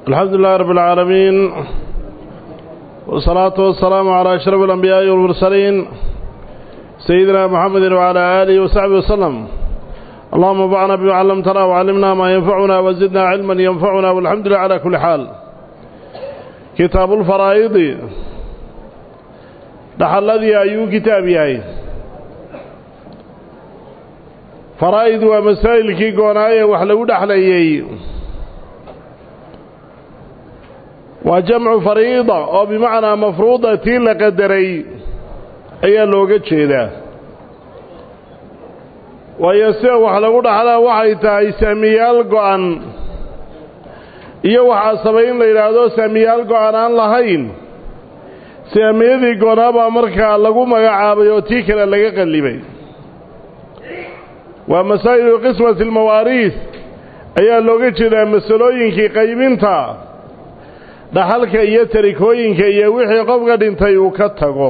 الحمد لله رب العالمين والصلاة والسلام على أشرف الأنبياء والمرسلين سيدنا محمد وعلى آله وصحبه وسلم اللهم انفعنا بما علمتنا وعلمنا ما ينفعنا وزدنا علما ينفعنا والحمد لله على كل حال كتاب الفرائض dhaxalladii ayuu kitaab yahay faraa'id waa masaa'ilkii goonaaye wax lagu dhexlayey waa jamcu fariida oo bimacnaa mafruuda tii la qadaray ayaa looga jeedaa waayo sida wax lagu dhaxlaa waxay tahay saamiyaal go'an iyo waxaa sabay in la yidhaahdo saamiyaal go'an aan lahayn saamiyadii goonaabaa markaa lagu magacaabay oo tii kale laga qallibay waa masaa'ilu qismati almawaariis ayaa looga jeedaa masalooyinkii qaybinta dhaxalka iyo tarikooyinka iyo wixii qofka dhintay uu ka tago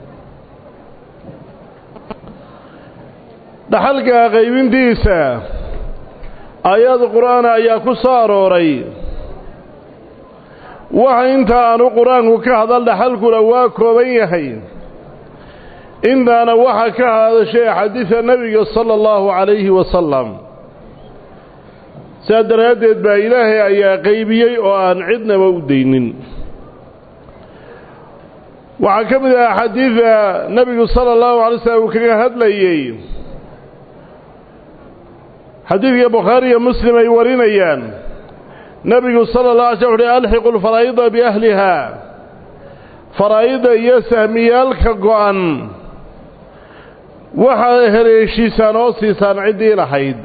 dhaxalka qaybintiisa aayad qur-aana ayaa ku soo arooray waxa inta aanu qur-aanku ka hadal dhaxalkuna waa kooban yahay intaana waxa ka hadashay xadiida nebiga sala allahu calayhi wasalam saa daraaddeed baa ilaahay ayaa qaybiyey oo aan cidnaba u daynin waxaa ka mid ah xadiida nebigu sala allahu alay slam uu kaga hadlayey xadiidka bukhaari iyo muslim ay warinayaan nebigu sala allah alay slam wuxuhi alxiqu lfaraa'ida biahlihaa faraa'ida iyo sahmiyaalka go'an waxaa heleeshiisaan oo siisaan ciddii lahayd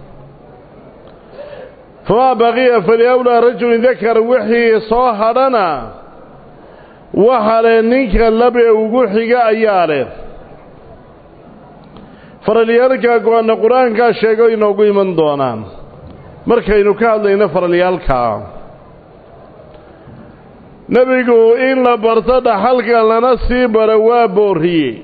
famaa baqiya faliawlaa rajulin dakar wixii soo hadhana waxa leh ninka labe ugu xiga ayaa leh faralyaalka go-anna qur-aankaa sheego inoogu iman doonaan markaynu ka hadlayno faralyaalkaa nebigu in la barto dhaxalka lana sii baro waa boorriyey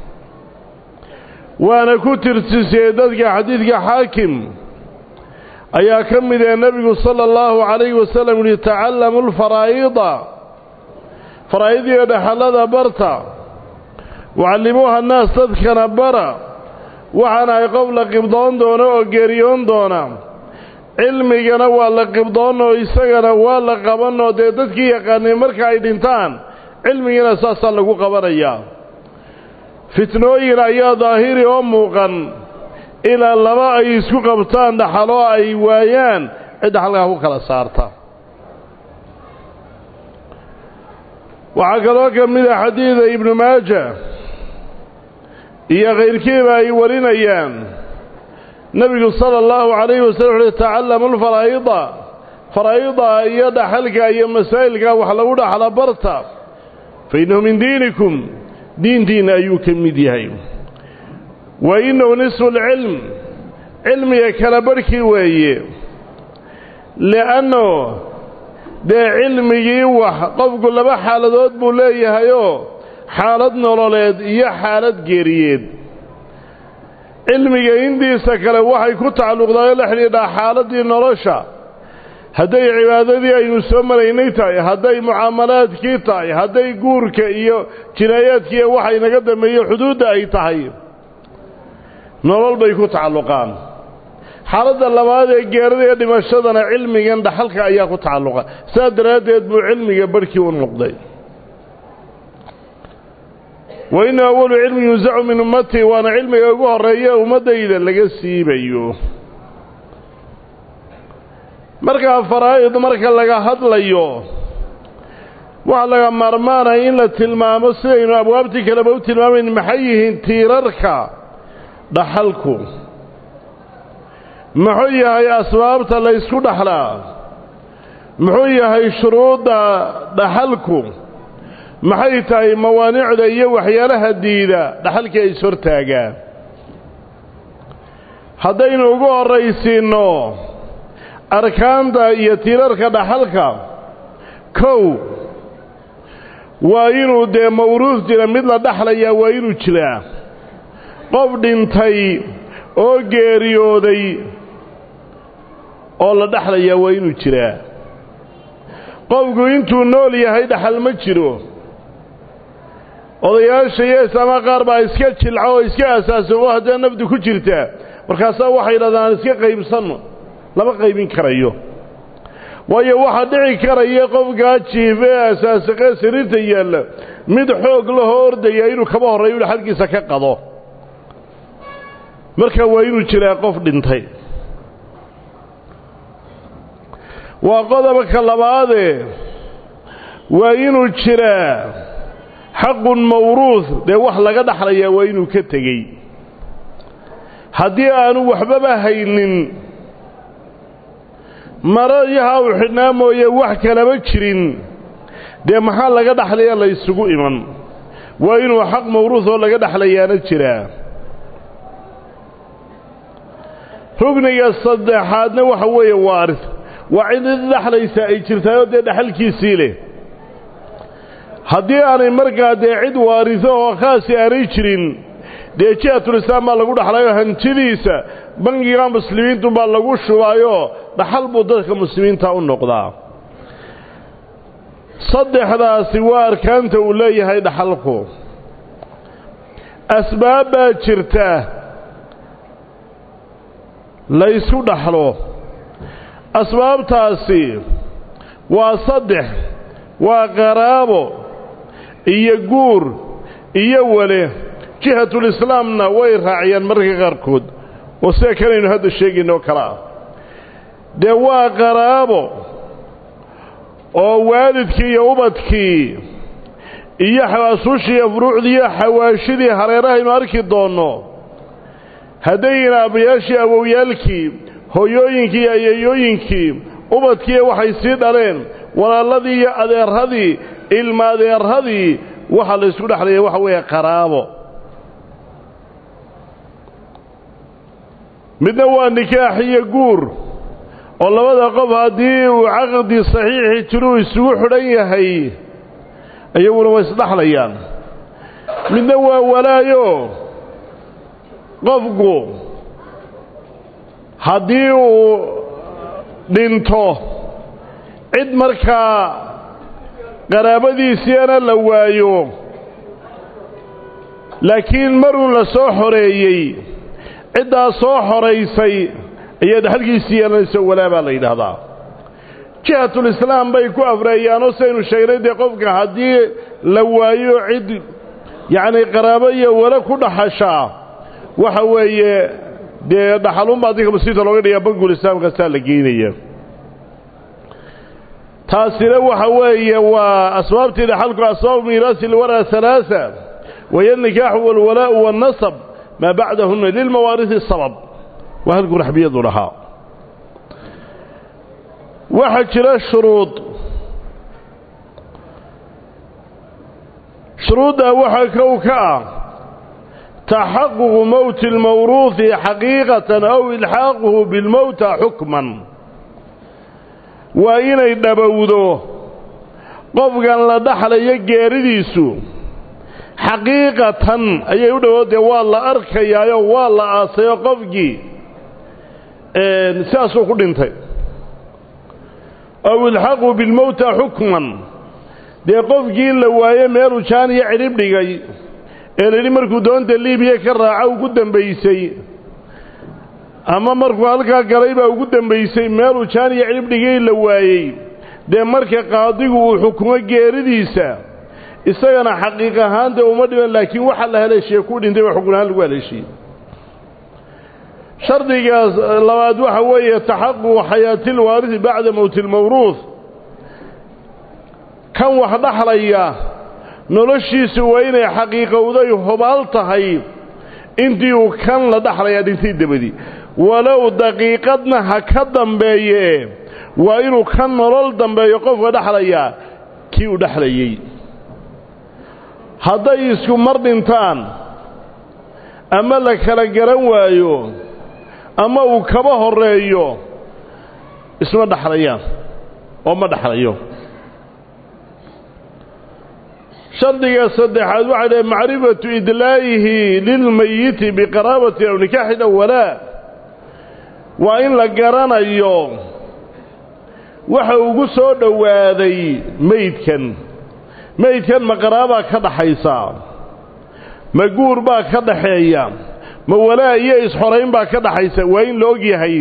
waana ku tirtisiyey dadka xadiidka xaakim ayaa ka mid ee nebigu sala allahu calayhi wasalam yihi tacallamu lfaraa'ida faraa'idii dhaxallada barta wacallimuuha annaas dadkana bara waxaana ay qof la qibdoon doono oo geeriyoon doona cilmigana waa la qibdoonoo isagana waa la qabanoo dee dadkii yaqaanay marka ay dhintaan cilmigana saasaa lagu qabanayaa fitnooyin ayaa daahiri oo muuqan ilaa laba ay isku qabtaan dhaxaloo ay waayaan cid dhaxalkaa ku kala saarta waxaa kaloo ka mid a xadiida ibnu maaja iyo kayrkiiba ay warinayaan nebigu sala allahu calayhi wasallam wuxuuhi tacallamu lfaraa'ida faraa'ida iyo dhaxalka iyo masaa'ilka wax lagu dhaxla barta fa innahu min diinikum diintiinna ayuu ka mid yahay wa innahu nisfu lcilm cilmiga kala barhkii weeye li'anno dee cilmigii wax qofku laba xaaladood buu leeyahayoo xaalad nololeed iyo xaalad geeriyeed cilmiga intiisa kale waxay ku tacalluqdaayoo la xidhiidhaa xaaladdii nolosha hadday cibaadadii aynu soo maraynay tahay hadday mucaamalaadkii tahay hadday guurka iyo jinaayaadkiiyo waxa inaga dambeeye xuduudda ay tahay nolol bay ku tacalluqaan xaaladda labaad ee geerada iyo dhimashadana cilmigan dhaxalka ayaa ku tacalluqa saas daraaddeed buu cilmiga barhkii u noqday wa inna awalu cilmi yunsacu min ummatii waana cilmiga ugu horreeya ummaddayda laga siibayo markaa faraa'id marka laga hadlayo waxaa laga maarmaanaya in la tilmaamo sidaynu abwaabtii kaleba u tilmaamayn maxay yihiin tiirarka dhaxalku muxuu yahay asbaabta la ysku dhaxlaa muxuu yahay shuruudda dhaxalku maxay tahay mawaanicda iyo waxyaalaha diida dhaxalkii ay ishortaagaan haddaynu ugu horraysiinno arkaanta iyo tiirarka dhaxalka kow waa inuu dee mawruus jira mid la dhaxlayaa waa inuu jiraa qof dhintay oo geeriyooday oo la dhexlayaa waa inuu jiraa qofku intuu nool yahay dhaxal ma jiro odayaasha iyo islaamaha qaar baa iska jilca oo iska asaasoobo haddee nafdu ku jirtaa markaasaa waxay yidhahdaan aan iska qaybsanno lama qaybin karayo waayo waxaa dhici karaya qofkaa jiife ee asaasaqee sariirta yaalla mid xoog lahoo ordaya inuu kaba horreeyo inu xaggiisa ka qado marka waa inuu jiraa qof dhintay waa qodobka labaadee waa inuu jiraa xaqun mawruuh dee wax laga dhaxlayaa waa inuu ka tegey haddii aanu waxbaba haynin marayaha uu xidhnaa mooye wax kalama jirin dee maxaa laga dhaxlaya la ysugu iman waa inuu xaq mawruuh oo laga dhaxlayaana jiraa rugniga saddexaadna waxa weeye waaris waa cid dhaxlaysa ay jirtaayoo dee dhaxalkiisii leh haddii aanay markaa dee cid waariso oo khaasi aanay jirin dee jihatulislaam baa lagu dhaxlayo hantidiisa bangiga muslimiintu baa lagu shubaayoo dhaxal buu dadka muslimiinta u noqdaa saddexdaasi waa arkaanta uu leeyahay dhaxalku asbaab baa jirta laysku dhaxlo asbaabtaasi waa saddex waa qaraabo iyo guur iyo wale jihatulislaamna way raaciyaan mararka qaarkood oo sida kanaynu hadda sheegayno oo kale ah dee waa qaraabo oo waalidkii iyo ubadkii iyo xawaasuushii iyo furuucdii iyo xawaashidii hareerahaynu arki doonno haddayna aabbayaashii awowyaalkii hooyooyinkii iyo ayeeyooyinkii ubadkiiyo waxay sii dhaleen walaalladii iyo adeerradii ilma adeerradii waxaa la ysku dhexlaya waxa weeye qaraabo midna waa nikaax iyo guur oo labada qof haddii uu caqdi saxiixi jiruu isugu xidhan yahay iyaguna way isdhaxlayaan midna waa walaayo qofku haddii uu dhinto cid markaa qaraabadiisiina la waayo laakiin maruun la soo xoreeyey ciddaa soo xoraysay ayaa dhaxalkiisii yeelanaysa walaa baa la yidhaahdaa jihatulislaam bay ku afreeyaanoo saynu sheegnay dee qofka haddii la waayo cid yacnii qaraabo iyo wala ku dhaxashaa waxa weeye dee dhaxalunbaa dinka muslimiinta looga dhigaa bangul islaamkaasaa la geynaya taasina waxa weeye waa asbaabtii dhaxalku asbaabu miiraasi lwaraa halaaa waya nikaaxu walwalaa'u waannasab maa bacdahunna lilmawaarihi sabab waa halkuu raxbiyadu lahaa waxaa jira shuruud shuruuddaa waxaa kow ka ah taxaququ mowti اlmawruuhi xaqiiqatan aw ilxaaquhu bilmowta xukman waa inay dhabowdo qofkan la dhaxlayo geeridiisu xaqiiqatan ayay u dhowood dee waa la arkayaayo waa la aasayo qofkii sidaasuu ku dhintay aw ilxaqu bilmowta xukman dee qofkii la waaye meeluu jaan iyo cidhib dhigay ee layidhi markuu doonta liibiya ka raaca ugu dambaysay ama markuu halkaa galay baa ugu dambaysay meeluu jaan iyo cidhib dhigay la waayey dee marka qaadigu uu xukumo geeridiisa isagana xaqiiq ahaanta uma dhiban laakiin waxaa la haleeshiye ku dhintay baa xukun ahaan lagu haleeshiyey shardigaas labaad waxa weeye taxaququ xayaati lwaarisi bacda mowti lmawruuh kan wax dhaxlaya noloshiisu waa inay xaqiiqowday hubaal tahay intii uu kan la dhaxlayaa dhintay dabadii walow daqiiqadna ha ka dambeeye waa inuu ka nolol dambeeyo qofka dhexlayaa kii uu dhexlayey hadday isku mar dhintaan ama la kala garan waayo ama uu kaba horreeyo isma dhexlayaan oo ma dhexlayo shardiga saddexaad waxaa dhahe macrifatu idlaa'ihi lilmayiti biqaraabati aw nikaaxin aw walaa waa in la garanayo waxa ugu soo dhowaaday meydkan meydkan ma qaraabaa ka dhaxaysa ma guur baa ka dhaxeeya ma walaa iyo isxorayn baa ka dhaxaysa waa in la og yahay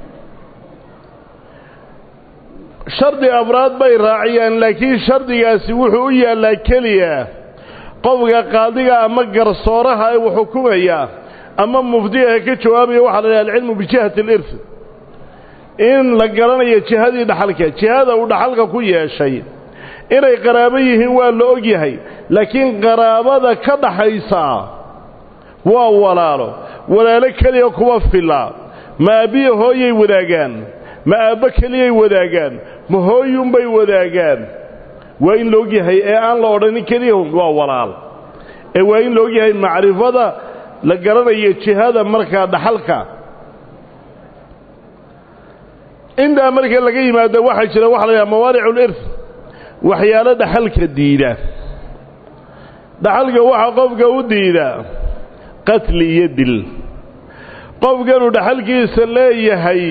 shardi afraad bay raaciyaan laakiin shardigaasi wuxuu u yaallaa keliya qofka qaadiga ama garsooraha ee uu xukumaya ama mufdigaha ka jawaabaya waxaa la dhaha alcilmu bijihati alirth in la garanayo jihadii dhaxalka jihada uu dhaxalka ku yeeshay inay qaraabo yihiin waa la og yahay laakiin qaraabada ka dhaxaysa waa walaalo walaalo keliya kuma filla ma aabbiya hooyay wadaagaan ma aabbo keliyay wadaagaan ma hooyunbay wadaagaan waa in la og yahay ee aan la odhanin keliya waa walaal ee waa in la og yahay macrifada la garanayo jihada markaa dhaxalka intaa marka laga yimaado waxaa jira waxa la yidhaha mawaanicu lirth waxyaalo dhaxalka diida dhaxalka waxaa qofka u diida qatli iyo dil qofkanuu dhaxalkiisa leeyahay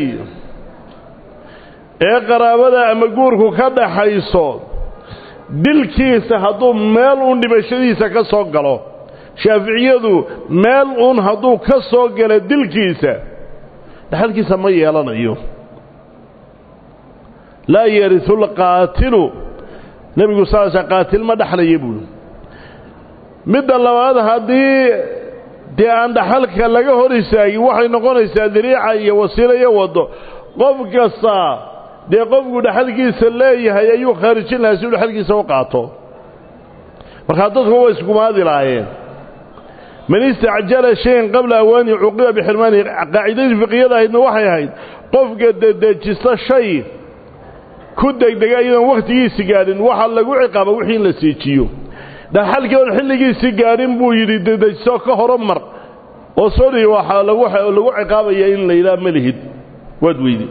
ee qaraabada ama guurku ka dhaxayso dilkiisa hadduu meel uun dhimashadiisa ka soo galo shaaficiyadu meel uun hadduu ka soo galo dilkiisa dhaxalkiisa ma yeelanayo laa yarisu lqaatilu nebigu saasa qaatil ma dhexlaya buuli midda labaad haddii dee aan dhaxalka laga hor istaagin waxay noqonaysaa dariica iyo wasiilo iyo waddo qof kasta dee qofku dhaxalkiisa leeyahay ayuu khaarijin lahaa si uu dhaxalkiisa u qaato markaa dadku way iskumaadi lahaayeen man istacjala shayan qabla awaani cuqiba bixirmaanihi qaacidadii fiqiyada ahaydna waxay ahayd qofka dedejista shay ku degdega iyadoon wakhtigiisi gaadhin waxaa lagu ciqaaba wixii in la siijiyo dhaxalkii oon xilligiisii gaadhin buu yidhi dedejiso ka horomar oo soo dhihi waxaa lagu lagu ciqaabaya in la yidhaha ma lihid waad weydi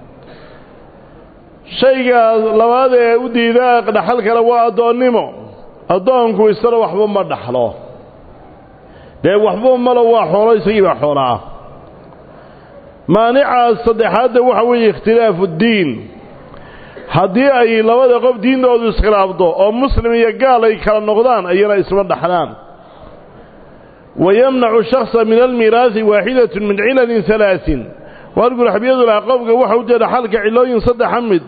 shayga labaad ee u diidaa dhaxal kale waa addoonnimo addoonku isana waxba ma dhaxlo dee waxba malo waa xoolo isagii baa xoolo ah maanicaas saddexaadda waxa weeye ikhtilaafu ddiin haddii ay labada qof diintoodu iskhilaafdo oo muslim iyo gaal ay kala noqdaan ayana isma dhaxlaan wayamnacu shaksa min almiiraasi waaxidatun min cilalin halaasin waargul xabiyadu lahaa qofka waxa u jee dhaxalka cilooyin saddexa mid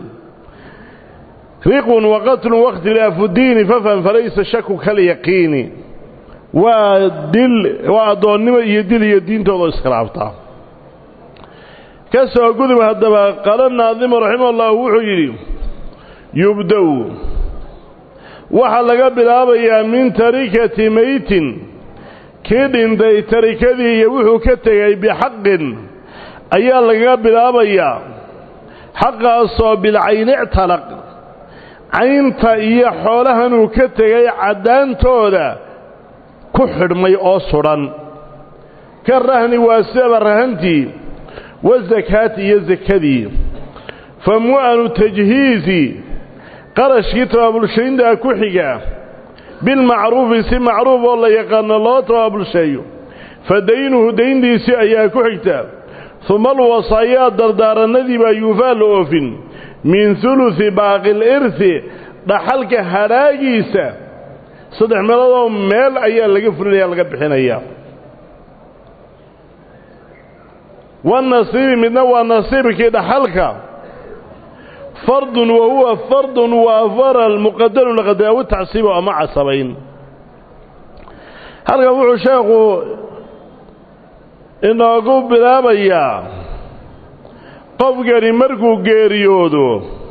riqun waqatlun waاkhtilaafu diini fafham falaysa shaku kalyaqiini waa dil waa addoonnimo iyo dil iyo diintooda iskhilaaftaa ka soo gudub haddaba qaala naadimu raximah ullahu wuxuu yidhi yubdow waxaa laga bilaabayaa min tarikati meytin kii dhintay tarikadii iyo wuxuu ka tegay bixaqin ayaa lagaga bilaabayaa xaqaasoo bilcayni ictalaq caynta iyo xoolahanuu ka tegay caddaantooda ku xidhmay oo sudhan ka rahni waa sidaba rahantii wasakaati iyo sakadii fa mu'anu tajhiizi qarashkii tabaabulshayntaa ku xiga bilmacruufi si macruuf oo la yaqaano loo tabaabulsheeyo fa daynuhu dayntiisii ayaa ku xigta uma alwasaayaa dardaaranadii baa yuufaa la oofin min hulusi baaqil irhi dhaxalka hadhaagiisa saddex meeloodoo meel ayaa laga fulinaya laga bixinayaa wanasiibi midna waa nasiibkii dhaxalka fardun wa huwa fardun waa faral muqadarun laqadar aw tacsiibo ama casabayn halkan wuxuu sheekhu inoogu bilaabayaa qofkani markuu geeriyoodo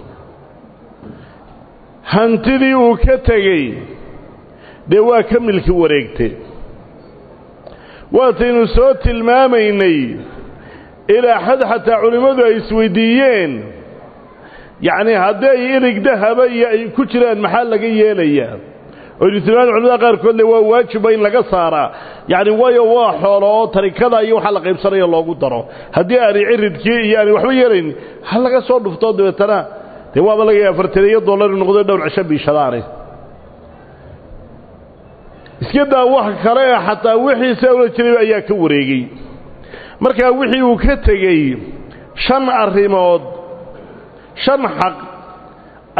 hantidii uu ka tegey dee waa ka milki wareegtay waataynu soo tilmaamaynay ilaa xad xataa culimmadu ay isweydiiyeen yacnii hadday ilig dahaba iyo ay ku jiraan maxaa laga yeelayaa oynu tilmaamay culimada qaarkood le waa waajiba in laga saaraa yacni waayo waa xoolo oo tarikada iyo waxaa la qaybsanaya loogu daro haddii aanay ciridkii iyo aanay waxba yeelayn ha laga soo dhuftoo dabeetana dee waaba laga yaaba fartaniyo dollari noqdo dhowr cisho biishadaane iska daa wax kale ee xataa wixii se ula jiray ayaa ka wareegey markaa wixii uu ka tegey shan arrimood shan xaq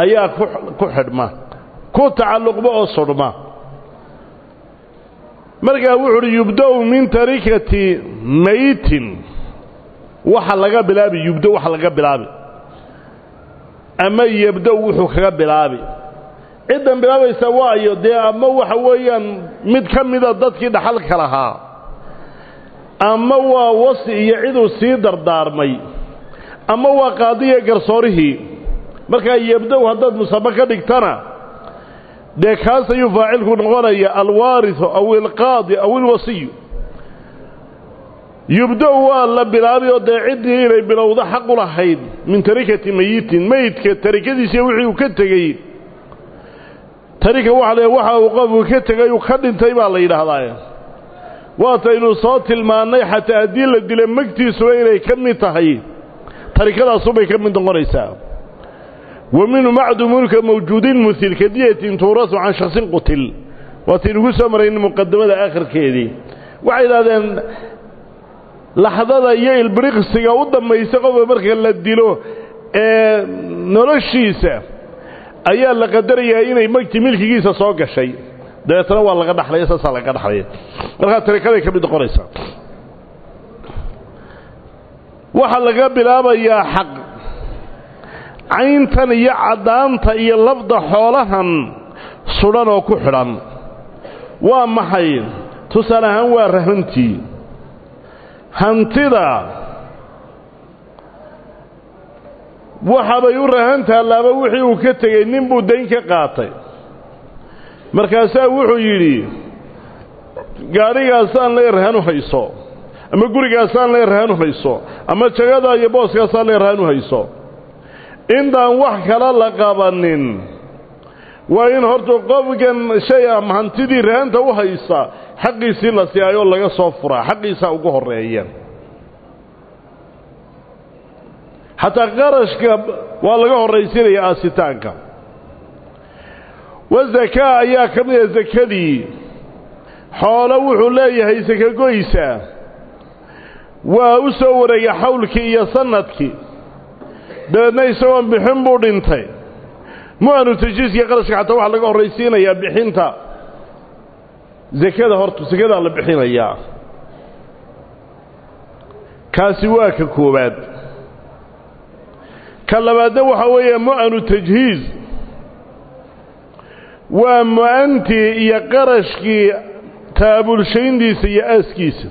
ayaa ku xidhma ku tacalluqba oo sudhma markaa wuxu uhi yubda-u min tarikati maytin waxa laga bilaabi yubda waxa laga bilaabi ama yabda wuxuu kaga bilaabi ciddan bilaabaysa waayo dee ama waxa weeyaan mid ka mida dadkii dhaxalka lahaa ama waa wasi iyo ciduu sii dardaarmay ama waa qaadiya garsoorihii markaa yabda-u haddaad musame ka dhigtana dee kaas ayuu faacilku noqonaya alwaariu aw ilqaadi aw ilwasiyu yubda-u waa la bilaabi oo dee ciddii inay bilowdo xaqu lahayd min tarikati mayitin meydka tarikadiisiiyo wixii uu ka tegey tarika waxa la waxa uu qofku ka tegay uu ka dhintay baa la yidhaahdaa waataynu soo tilmaannay xataa haddii la dila magtiisuba inay ka mid tahay tarikadaasubay ka mid noqonaysaa wa minhu macdumulka mawjuudin muhil kadiyatin tuurasu can shaksin qutil waataynugu soo marayna muqadamada aakhirkeedii waxay idhahdeen laxdada iyo ilbiriqsiga u dambaysa qofka marka la dilo ee noloshiisa ayaa la qadarayaa inay magti milkigiisa soo gashay dabeetana waa laga dhaxlaya saasaa laga dhaxlaya markaa tarikaday ka mid noqonaysaa waxaa laga bilaabayaa xaq cayntan iyo caddaanta iyo lafda xoolahan sudhan oo ku xidhan waa maxay tusaale ahaan waa rahantii hantida waxabay u rahan taallaaba wixii uu ka tegey nin buu dayn ka qaatay markaasaa wuxuu yidhi gaadhigaasaan lee rahan u hayso ama gurigaasaan lee rahan u hayso ama jagadaa iyo booskaasaan lee rahan u hayso intaan wax kala la qabanin waa in horta qofkan shay ama hantidii rahanta u haysa xaqiisii la siiyayoo laga soo furaa xaqiisaa ugu horreeya xataa qarashka waa laga horraysiinaya aasitaanka wa zakaa ayaa ka mid a sakadii xoolo wuxuu leeyahay sakagoysa waa u soo wareegay xawlkii iyo sanadkii dabeedna isagoon bixin buu dhintay mu-anu tajiiskii qarashka xataa waxaa laga horraysiinayaa bixinta sakada horta sakadaa la bixinayaa kaasi waa ka koowaad ka labaadna waxaa weeye mu-anu tajhiiz waa mu-antii iyo qarashkii taabulshayntiisa iyo aaskiisa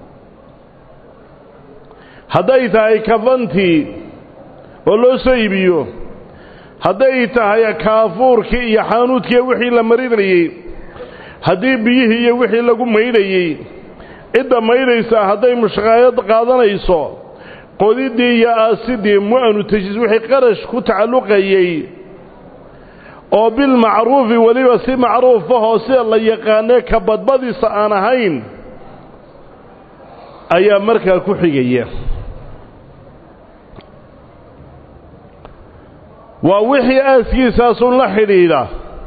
hadday tahay kafantii oo loo soo iibiyo hadday tahay kaafuurkii iyo xaanuudkii wixii la marinayey haddii biyihii iyo wixii lagu maydhayey cidda maydhaysaa hadday mushqaayad qaadanayso qodiddii iyo aasidii mu-anu tajiis wixii qarash ku tacalluqayey oo bilmacruufi weliba si macruufahoo sida la yaqaanee ka badbadiisa aan ahayn ayaa markaa ku xigaya waa wixii aaskiisaasun la xidhiidha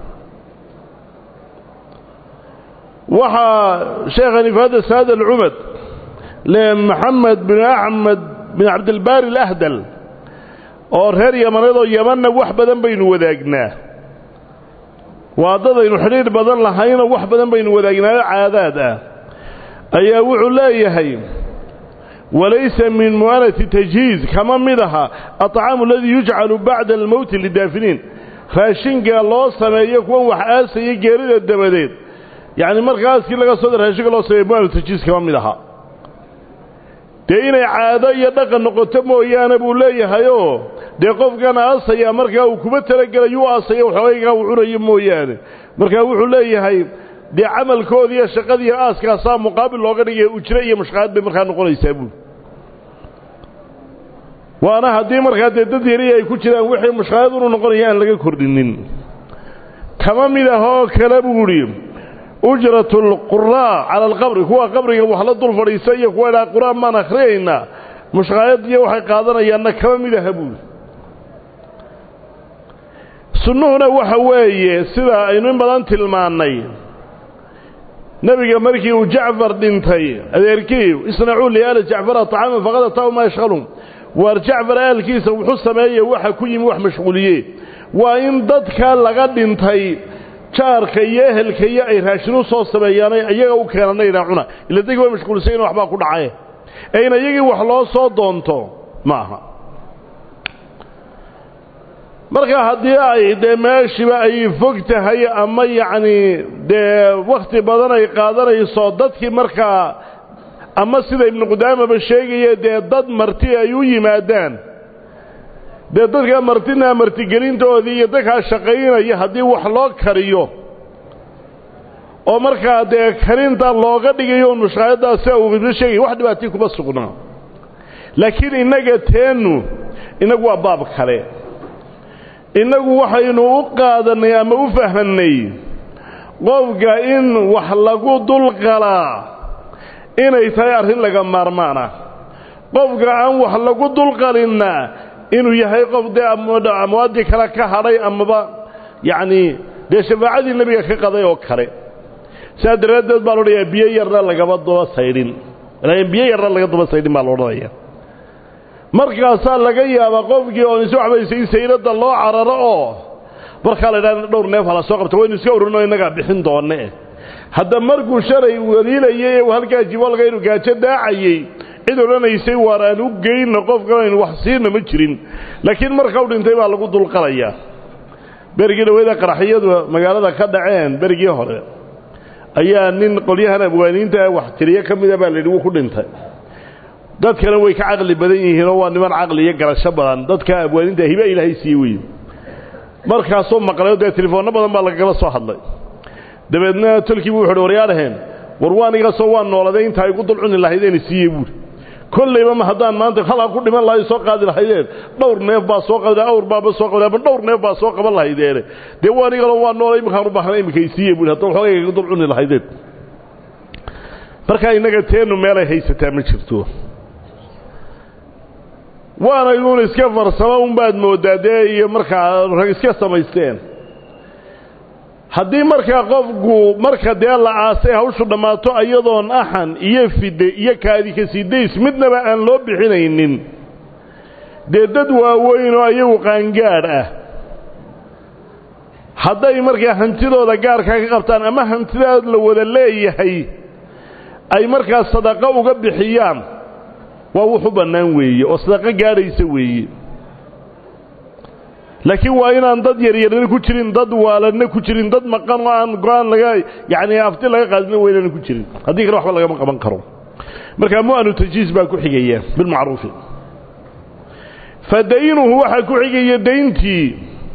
waxaa sheekhani fahada saad alcumad le maxamed bin axmed bin cabdilbaari alahdal oo reer yamaneed oo yamanna wax badan baynu wadaagnaa waa dadaynu xidhiidh badan lahaynoo wax badan baynu wadaagnaayo caadaad ah ayaa wuxuu leeyahay walaysa min mu'anati tajhiiz kama mid aha aطcaamu aladii yujcalu bacda almowti lidaafiniin raashinka loo sameeyo kuwan wax aasaya geerida dabadeed yacni marka aaskii laga soo raashinka loo sameeyo mu'anu tajhiiz kama mid aha dee inay caado iyo dhaqan noqoto mooyaane buu leeyahayoo dee qofkan aasaya markaa uu kuma talagelayuu aasaya waxoogaygaa uu cunayo mooyaane markaa wuxuu leeyahay dee camalkoodi iyo shaqadiiyo aaskaasaa muqaabil looga dhigaya ujre iyo mushqaad bay markaa noqonaysaa buuli waana haddii markaa dee dad yari ay ku jiraan wixii mushqaayad unu noqonaya aan laga kordhinin kama mid ah oo kale buu idhi ujratu alquraa cala alqabri kuwa qabriga wax la dul fadhiisa iyo kuwa idhaha qur-aan baan akhriyaynaa mushqaayad iyo waxay qaadanayaanna kama mid aha buuli sunnuhuna waxa weeye sida aynu in badan tilmaannay nebiga markii uu jacfar dhintay adeerkii isnacuu liaali jacfara طacaama faqad ataahu maa yashqalhum waar jacfar aalkiisa wuxuu sameeye waxa ku yimi wax mashquuliye waa in dadka laga dhintay jaarka iyo ehelka iyo ay raashin u soo sameeyaanay iyaga u keenanayna cuna ila dadki waa mashquulsayin waxbaa ku dhacaye ee in iyagii wax loo soo doonto ma aha marka haddii ay dee meeshiiba ay fog tahay ama yacni dee wakhti badan ay qaadanayso dadkii markaa ama sida ibnu qudaamaba sheegaya dee dad marti ay u yimaadaan dee dadkaa martina martigelintoodii iyo dadkaa shaqaynaya haddii wax loo kariyo oo markaa dee karinta looga dhigayo mushqaayaddaas sida uu ibno sheegaya wax dhibaatii kuma sugnaa laakiin innaga teennu innagu waa baab kale innagu waxaynu u qaadannay ama u fahmannay qofka in wax lagu dulqalaa inay tahay arrin laga maarmaana qofka aan wax lagu dulqalinna inuu yahay qof dee amwaaddii kale ka hadhay amaba yacnii dee shafaacadii nebiga ka qaday oo kale sidaa daraaddeed baa loodhanayaa biyo yarna lagaba daba saydhin biyo yarna laga daba saydhin baa loodhanaya markaasaa laga yaabaa qofkii oon isu waxbaysa in sayradda loo cararo oo markaa la idhaha dhowr neef hala soo qabta waynu iska ururino innagaa bixin doonne hadda markuu shalay waliilayay ee halkaa jibolga inuu gaajo daacayey cid odhanaysay waar aan u geyno qofkan aynu wax siina ma jirin laakiin marka u dhintay baa lagu dulqalayaa berigii dhaweyda qaraxyadu magaalada ka dhaceen berigii hore ayaa nin qolyahan abwaaniinta wax tiriye ka mida baa layidhi wuu ku dhintay dadkana way ka caqli badan yihiinoo waa niman caqli iyo garasho badan dadka abwaaninta hiba ilaahay siiye wey markaasoo maqlayo dee telefoonno badan baa lagagala soo hadlay dabeedna tolkiibu wuxuuhi waryaadhaheen war waanigasoo waa nooladay inta ay gu dulcuni lahaydeen siiye buuri kollayba ma haddaan maanta halaa ku dhiman lahay soo qaadi lahaydeen dhowr neef baa soo qabda awr baaba soo qabda ama dhowr neef baa soo qaban lahaydeene dee waanigalo waa noolay iminkaan u baahna iminka isiiye buuri hadda waxoogay gu dulcuni lahaydeen markaa innaga teennu meelay haysataa ma jirto waana inuun iska farsamo unbaad mooddaa dee iyo markaa rag iska samaysteen haddii markaa qofku marka dee la aasay hawshu dhammaato iyadoon axan iyo fide iyo kaadika sidays midnaba aan loo bixinaynin dee dad waaweyn oo ayagu qaangaadh ah hadday markaa hantidooda gaarkaa ka qabtaan ama hantidaad la wada leeyahay ay markaa sadaqo uga bixiyaan waa wuxu bannaan weeye oo sadaqo gaadhaysa weeye laakiin waa inaan dad yaryarna ku jirin dad waaladna ku jirin dad maqan oo aan go-aan laga yacni afti laga qaadina weynana ku jirin haddii kale waxba lagama qaban karo markaa mu'anu tajhiis baa ku xigaya bilmacruufi fa daynuhu waxaa ku xigaya dayntii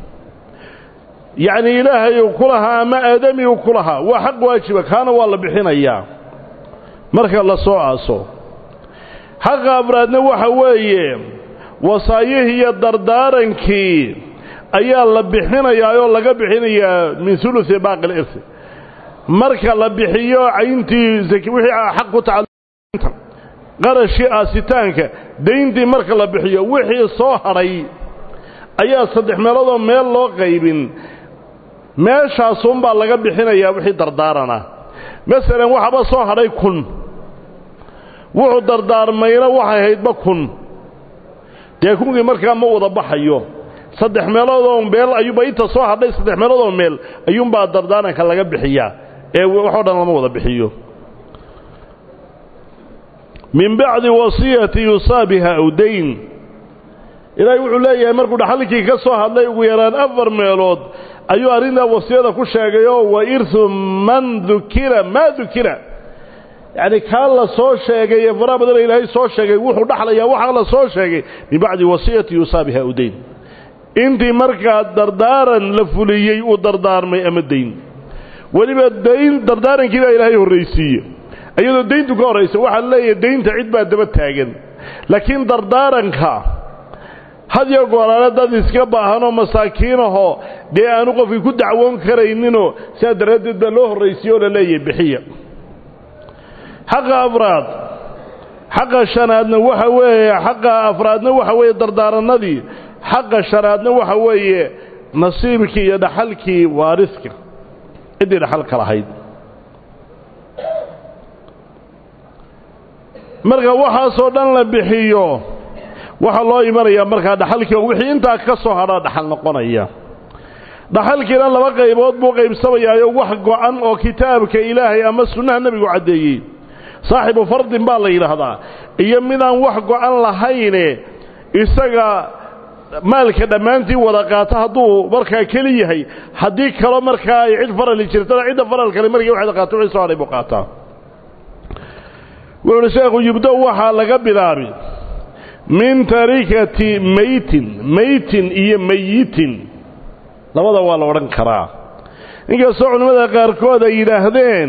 yacni ilaahay uu ku lahaa ama aadami uu ku lahaa waa xaq waajiba kaana waa la bixinayaa marka la soo aaso xaqa afraadna waxa weeye wasaayihii iyo dardaarankii ayaa la bixinayaa oo laga bixinayaa min uluثi baaqi اlirsi marka la bixiyo cayntii wixii xaq ku tacalta qarashii aasitaanka dayntii marka la bixiyo wixii soo hadhay ayaa saddex meeloodoo meel loo qaybin meeshaasunbaa laga bixinayaa wixii dardaarana masalan waxaba soo hadhay kun wuxuu dardaarmayna waxay haydba kun dee kunkii markaa ma wada baxayo saddex meeloodoo meel ayuuba inta soo hadhay saddex meeloodoo meel ayuunbaa dardaaranka laga bixiyaa ee waxoo dhan lama wada bixiyo min bacdi wasiyati yusaa biha aw dayn ilaahay wuxuu leeyahay markuu dhaxalkii ka soo hadlay ugu yaraan afar meelood ayuu arrintaa wasiyada ku sheegayoo wa irhu man dukira maa dukira yacni kaa la soo sheegay ee faraha badana ilaahay soo sheegay wuxuu dhaxlayaa waxaa la soo sheegay min bacdi wasiyati yusaa biha aw dayn intii markaa dardaaran la fuliyey uu dardaarmay ama dayn weliba dayn dardaarankii baa ilaahay horraysiiye iyadoo dayntu ka horraysa waxaa leeyahay daynta cid baa daba taagan laakiin dardaaranka had iyo gooraale dad iska baahanoo masaakiinahoo dee aanu qofkii ku dacwoon karayninoo sidaa daraaddeed baa loo horraysiiye oo la leeyahay bixiya xaqa afraad xaqa shanaadna waxa weeye xaqa afraadna waxa weeye dardaaranadii xaqa shanaadna waxa weeye nasiibkii iyo dhaxalkii waariska ciddii dhaxalka lahayd marka waxaasoo dhan la bixiyo waxaa loo imanayaa markaa dhaxalkii oo wixii intaa ka soo hadhaa dhaxal noqonaya dhaxalkiina laba qaybood buu qaybsamayaayo wax go-an oo kitaabka ilaahay ama sunnaha nebigu caddeeyey saaxibu fardin baa la yidhaahdaa iyo midaan wax go-an lahayne isaga maalka dhammaantii wada qaata hadduu markaa keli yahay haddii kalo markaa ay cid farali jirtana cidda faralkale markii waxaad qaato wixii soo hadhay buu qaataa wuxuuhi sheekhu yubdo waxaa laga bilaabi min tarikati maytin maytin iyo mayitin labada waa la odhan karaa inkastoo culimmada qaarkood ay yidhaahdeen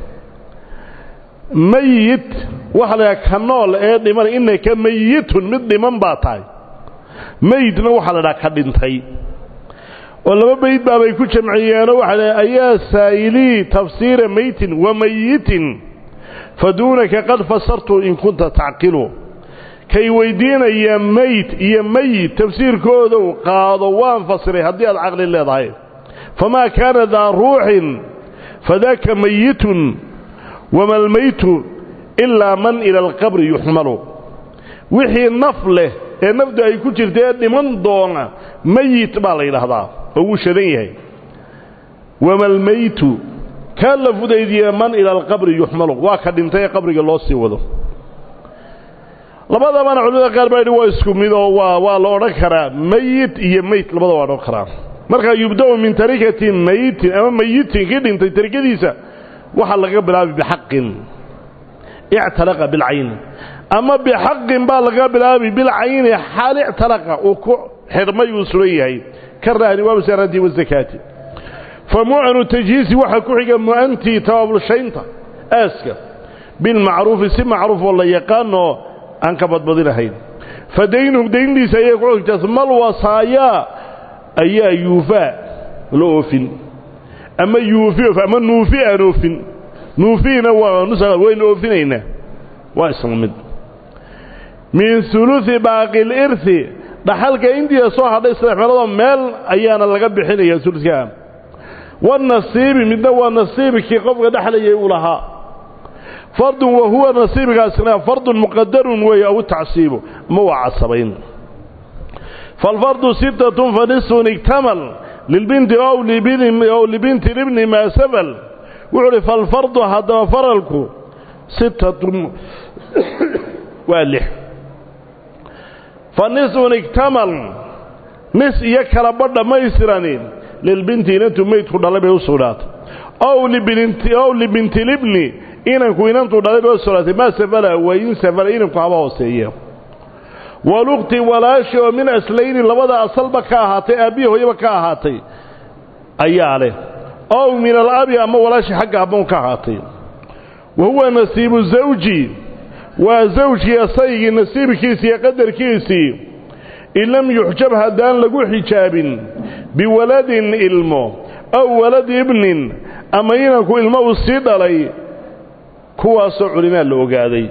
mayit waxa la yidhaha ka nool ee dhiman innaka mayitun mid dhiman baa tahay meydna waxaa la dhaha ka dhintay oo laba bayd baabay ku jamciyeenoo waxaa la ayaa saa'ilii tafsiira maytin wa mayitin faduunaka qad fasartu in kunta tacqilu kay weydiinaya meyd iyo meyit tafsiirkoodow qaado waan fasiray haddii aad caqli leedahay famaa kaana daa ruuxin fadaaka mayitun wama almaytu ilaa man ila alqabri yuxmalu wixii naf leh ee nafdu ay ku jirta ee dhiman doona meyit baa la yidhaahdaa oo wuu shadan yahay wama almaytu kaa la fudaydiye man ila alqabri yuxmalu waa ka dhintay ee qabriga loo sii wado labadabana culimada qaar baa yidhi waa isku mid oo waa waa la odhan karaa meyit iyo meyt labada waa odhan karaa markaa yubda-u min tarikati mayitin ama mayitin kii dhintay tarikadiisa waxaa laga bilaabay bixaqin ictalaqa bilcayni ama bixaqin baa laga bilaabay bilcayni xaal ictalaqa uu ku xidhmay uu suran yahay ka rahni waa masaaraantii wasakaati fa mucanu tajhiisi waxaa ku xiga mu'antii tabaabulshaynta aaska bilmacruufi si macruuf oo la yaqaanoo aan ka badbadinahayn fa daynuhu dayntiisa ayay ku xigtaa mal wasaayaa ayaa yuufaa la oofin ama yuufi ama nuufi aan oofin nuufiina waa nusa waynu oofinaynaa waa isla mid min huluثi baaqi lirhi dhaxalka intiisa soo hadhay saddex meeloodoo meel ayaana laga bixinaya ulukaa wanasiibi midna waa nasiibkii qofka dhexlayay uu lahaa fardun wa huwa nasiibkaasna fardun muqadarun weeye aw tacsiibu ma waa casabayn falfardu sittatun fa nisfun igtamal lilbinti ow libinti libni maa safal wuxuu uhi falfardu haddaba faralku sittatun waa lix fa nisfun igtamal nis iyo kala badh dhammaystirani lilbinti inantu meydku dhalay bay u sugnaatay ow libinti libni inanku inantuu dhalay bay u sugnaatay maa safala wain safala inanku haba hooseeya waluqti walaashi oo min aslayni labada asalba ka ahaatay aabbihi hooyaba ka ahaatay ayaa leh ow min alabi ama walaashi xagga abban ka ahaatay wa huwa nasiibu zawji waa zawjkii asaygii nasiibkiisii iyo qadarkiisii in lam yuxjab haddaan lagu xijaabin biwaladin ilmo aw waladi ibnin ama inanku ilmo uu sii dhalay kuwaasoo culimaa la ogaaday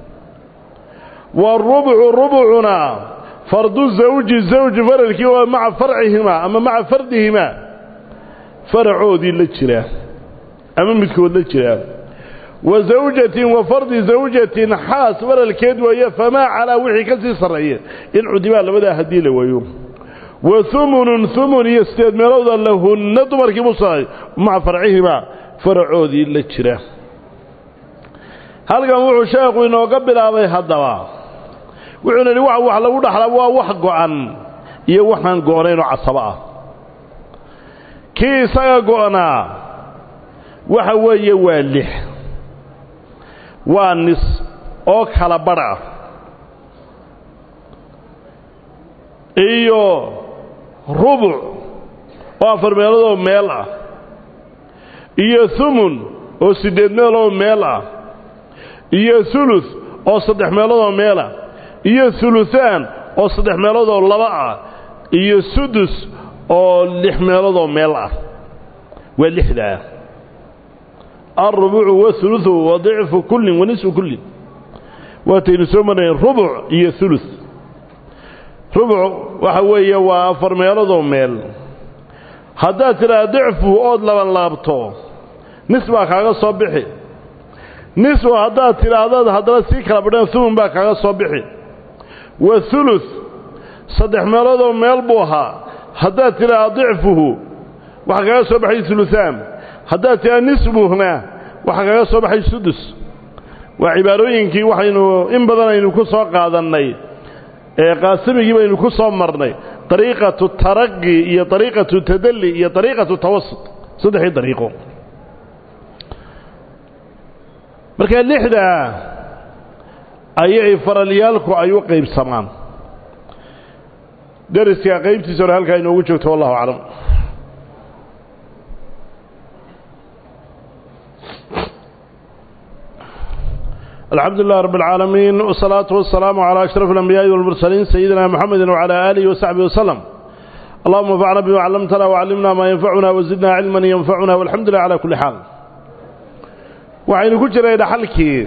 wاrubcu rubcuna fardu zawji zawji faralkii oo maca farcihimaa ama maca fardihimaa faracoodii la jira ama midkood la jira wa zawjatin wa fardi zawjatin xaas faralkeed weeye famaa calaa wixii ka sii sarreeya in cudibaa labadaa haddii la waayo wa humunun humun iyo sideed meelowda lahunna dumarkii musaay maca farcihimaa faracoodii la jira halkan wuxuu sheekhu inooga bilaabay haddaba wuxuuna yidhi wax wax lagu dhaxlaa waa wax go'an iyo waxaan go'nayn oo casabo ah kii isaga go'naa waxa weeye waa lix waa nis oo kala badh ah iyo rubuc oo afar meeloodoo meel ah iyo humun oo siddeed meeloo meel ah iyo hulus oo saddex meeloodoo meel ah iyo huluhaan oo saddex meeloodoo laba ah iyo sudus oo lix meeloodoo meel ah waa lixdaa alrubucu wahuluثu wa dicfu kullin wa nisfu kullin waataynu soo marnayn rubuc iyo hulus rubuc waxa weeye waa afar meeloodoo meel haddaad tidhaha dicfu ood laban laabto nis baa kaaga soo bixi nisfu haddaad tidhaahdaad haddana sii kala badhan humun baa kaaga soo bixi wa hulus saddex meeloodoo meel buu ahaa haddaad tidhaahda dicfuhu waxaa kaga soo baxay uluaan haddaad tiraa nisbuhna waxaa kaga soo baxay sudus waa cibaarooyinkii waxaynu in badan aynu ku soo qaadannay ee qaasimigii baynu ku soo marnay dariiqatu taraqi iyo dariiqatu tadalli iyo dariiqatu tawasut saddexii dariiqo marka lixdaa ayay faralyaalku ay u qaybsamaan deriska qaybtiisa hore halkaa inoogu joogto wallahu aclam الحمد لله رب العالمين والصلاة والسلام على أشرف الأنبياء والمرسلين سيدنا محمد وعلى آله وصحبه وسلم اللهم انفعنا بما علمتنا وعلمنا ما ينفعنا وزدنا علما ينفعنا والحمد لله على كل حال وعين كجر إلى حلكي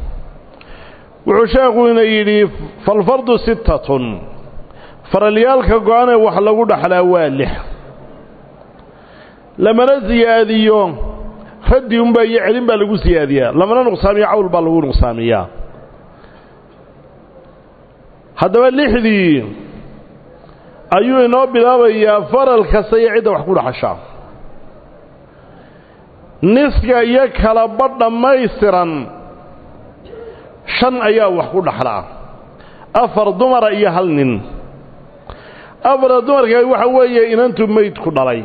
وعشاقنا يلي فالفرض ستة فرليالك قوانا وحلقوا دحلا والح لما نزي هذه يوم raddi unbaa iyo celin baa lagu siyaadiyaa lamana nuqsaamiyo cawl baa lagu nuqsaamiyaa haddaba lixdii ayuu inoo bilaabayaa faral kasta iyo cidda wax ku dhaxashaa niska iyo kalaba dhammaystiran shan ayaa wax ku dhaxlaa afar dumara iyo hal nin afara dumarka waxa weeye inantu meyd ku dhalay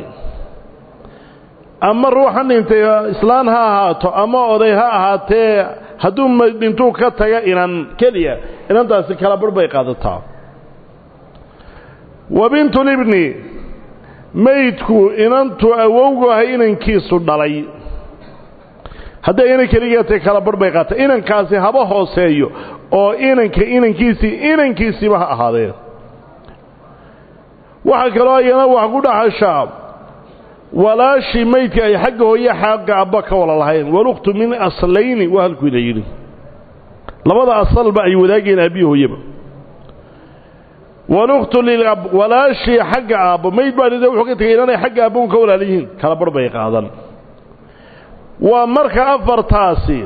ama ruuxa dhintay islaan ha ahaato ama oday ha ahaatee hadduu dhintuu ka taga inan keliya inantaasi kala barh bay qaadataa wa bintulibni maydku inantu awowgu ahay inankiisu dhalay hadday inan keligeetay kala barh bay qaata inankaasi haba hooseeyo oo inanka inankiisii inankiisiiba ha ahaadee waxaa kaloo ayana wax ku dhaxashaa walaashii maydka ay xagga hooye xagga abba ka wala lahayn walukhtu min aslayni waa halkuu ina yidhi labada asalba ay wadaageen aabbihi hooyeba walukhtu lilab walaashii xagga aabbo mayd baa dhida wuxuu ka tegay inaanay xagga aabba un ka walaala yihiin kala barh bay qaadan waa marka afartaasi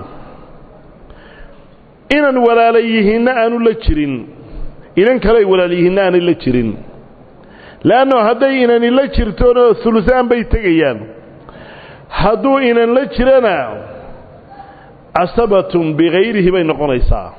inan walaala yihiinna aanu la jirin inan kale ay walaala yihiinna aanay la jirin leanno hadday inani la jirtoona hulusaan bay tegayaan hadduu inan la jirana casabatun bikayrihi bay noqonaysaa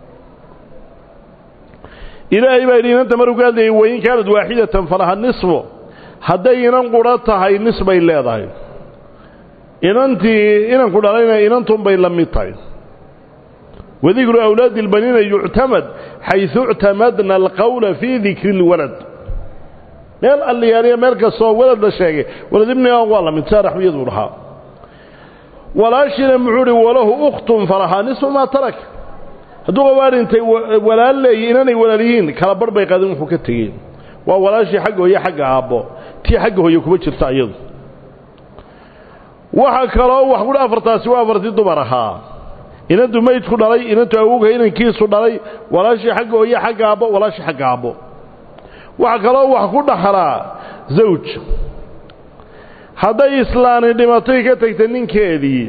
ilaahay baa yidhi inanta maruu ka hadlayay wain kaanad waaxidatan falaha nisfu hadday inan qura tahay nis bay leedahay inantii inanku dhalayna inantunbay la mid tahay wadikru awlaadi اlbaniina yuctamad xayثu اctamadna alqowla fii dikri اlwalad meel alliyaaniya meel kastoo walad la sheegay walad ibniga waa la mid saa raxmiyaduu dhahaa walaashiina muxuu uhi walahu ukhtun falahaa nisfu maa tarak hadduu qabaa dhintay walaal leeyi inanay walaal yihiin kala barh bay qaadin wuxuu ka tegey waa walaashii xagga hooye xagga aabbo tii xagga hooye kuma jirta iyadu waxaa kaloo wax kudhi afartaasi waa afartii dumar ahaa inantu maydku dhalay inantu awowga inankiisu dhalay walaashii xagga hooye xagga aabbo walaashii xagga aabbo waxaa kaloo wax ku dhaxlaa zawj hadday islaani dhimatay ka tagta ninkeedii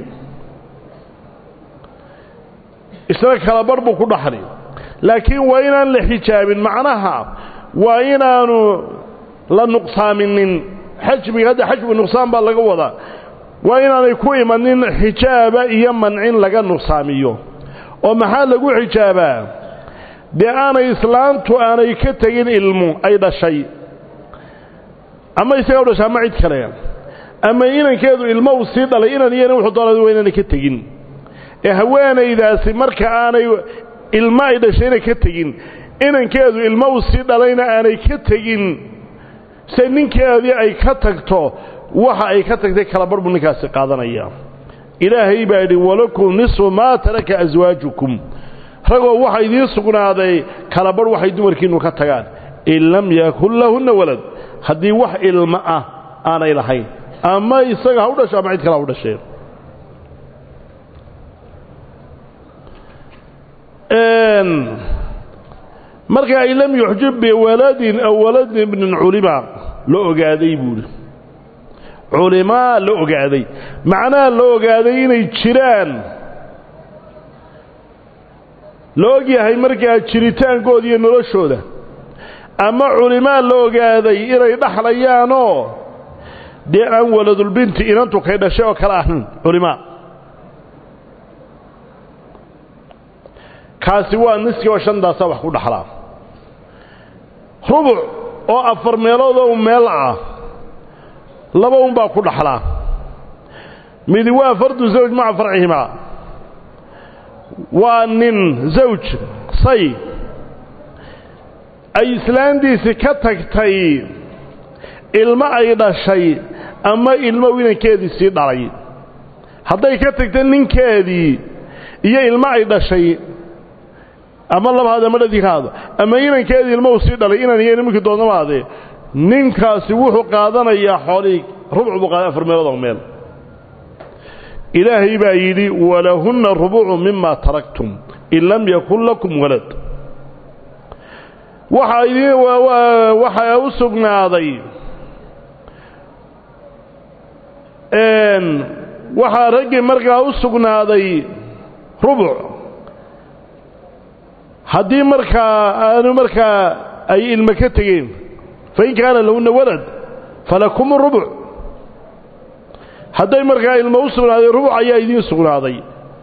isna kala barh buu ku dhaxli laakiin waa inaan la xijaabin macnaha waa inaanu la nuqsaaminin xajbiga hadda xajbi nuqsaan baa laga wadaa waa inaanay ku imanin xijaaba iyo mancin laga nuqsaamiyo oo maxaa lagu xijaabaa dee aanay islaantu aanay ka tegin ilmu ay dhashay ama isaga u dhashay ama cid kale ama inankeedu ilmo uu sii dhalay inan iyo inan wuxuu doonay waa inaanay ka tegin ee haweenaydaasi marka aanay ilmo ay dhashayna ka tegin inankeedu ilmo uu sii dhalayna aanay ka tegin se ninkeedii ay ka tagto waxa ay ka tagtay kala barh buu ninkaasi qaadanaya ilaahay baa yidhi walakum nisfu maa taraka aswaajukum ragoo waxa idiin sugnaaday kala barh waxay dumarkiinnu ka tagaan in lam yakun lahunna walad haddii wax ilmo ah aanay lahayn ama isaga ha u dhasho ama cid kale ha u dhashee marka ay lam yuxjib biwaladin aw walad ibnin culima la ogaaday buuhi culimaa la ogaaday macnaha la ogaaday inay jiraan la og yahay markaa jiritaankooda iyo noloshooda ama culimaa la ogaaday inay dhaxlayaanoo dee aan waladulbinti inantu kay dhashay oo kale ahayn culimaa kaasi waa niski oo shantaasaa wax ku dhaxlaa rubuc oo afar meelood oo meel ah laba unbaa ku dhaxlaa midi waa fardu zawj maca farcihimaa waa nin zawj say ay islaantiisii ka tagtay ilmo ay dhashay ama ilmo inankeedii sii dhalay hadday ka tagtay ninkeedii iyo ilmo ay dhashay ama labahaada ama dhadikaada ama inankeedii ilmo uu sii dhalay inan iyo nimankii doonnamaadee ninkaasi wuxuu qaadanayaa xoolihii rubcu buu qaaday afar meelood oo meel ilaahay baa yidhi walahunna rubucu mima taraktum in lam yakun lakum walad waxaa idin waxaa u sugnaaday waxaa raggii markaa u sugnaaday rubuc haddii markaa aanu markaa ay ilmo ka tegeen fain kaana lahunna walad falakum rubuc hadday markaa ilmo u sugnaaday rubuc ayaa idiin sugnaaday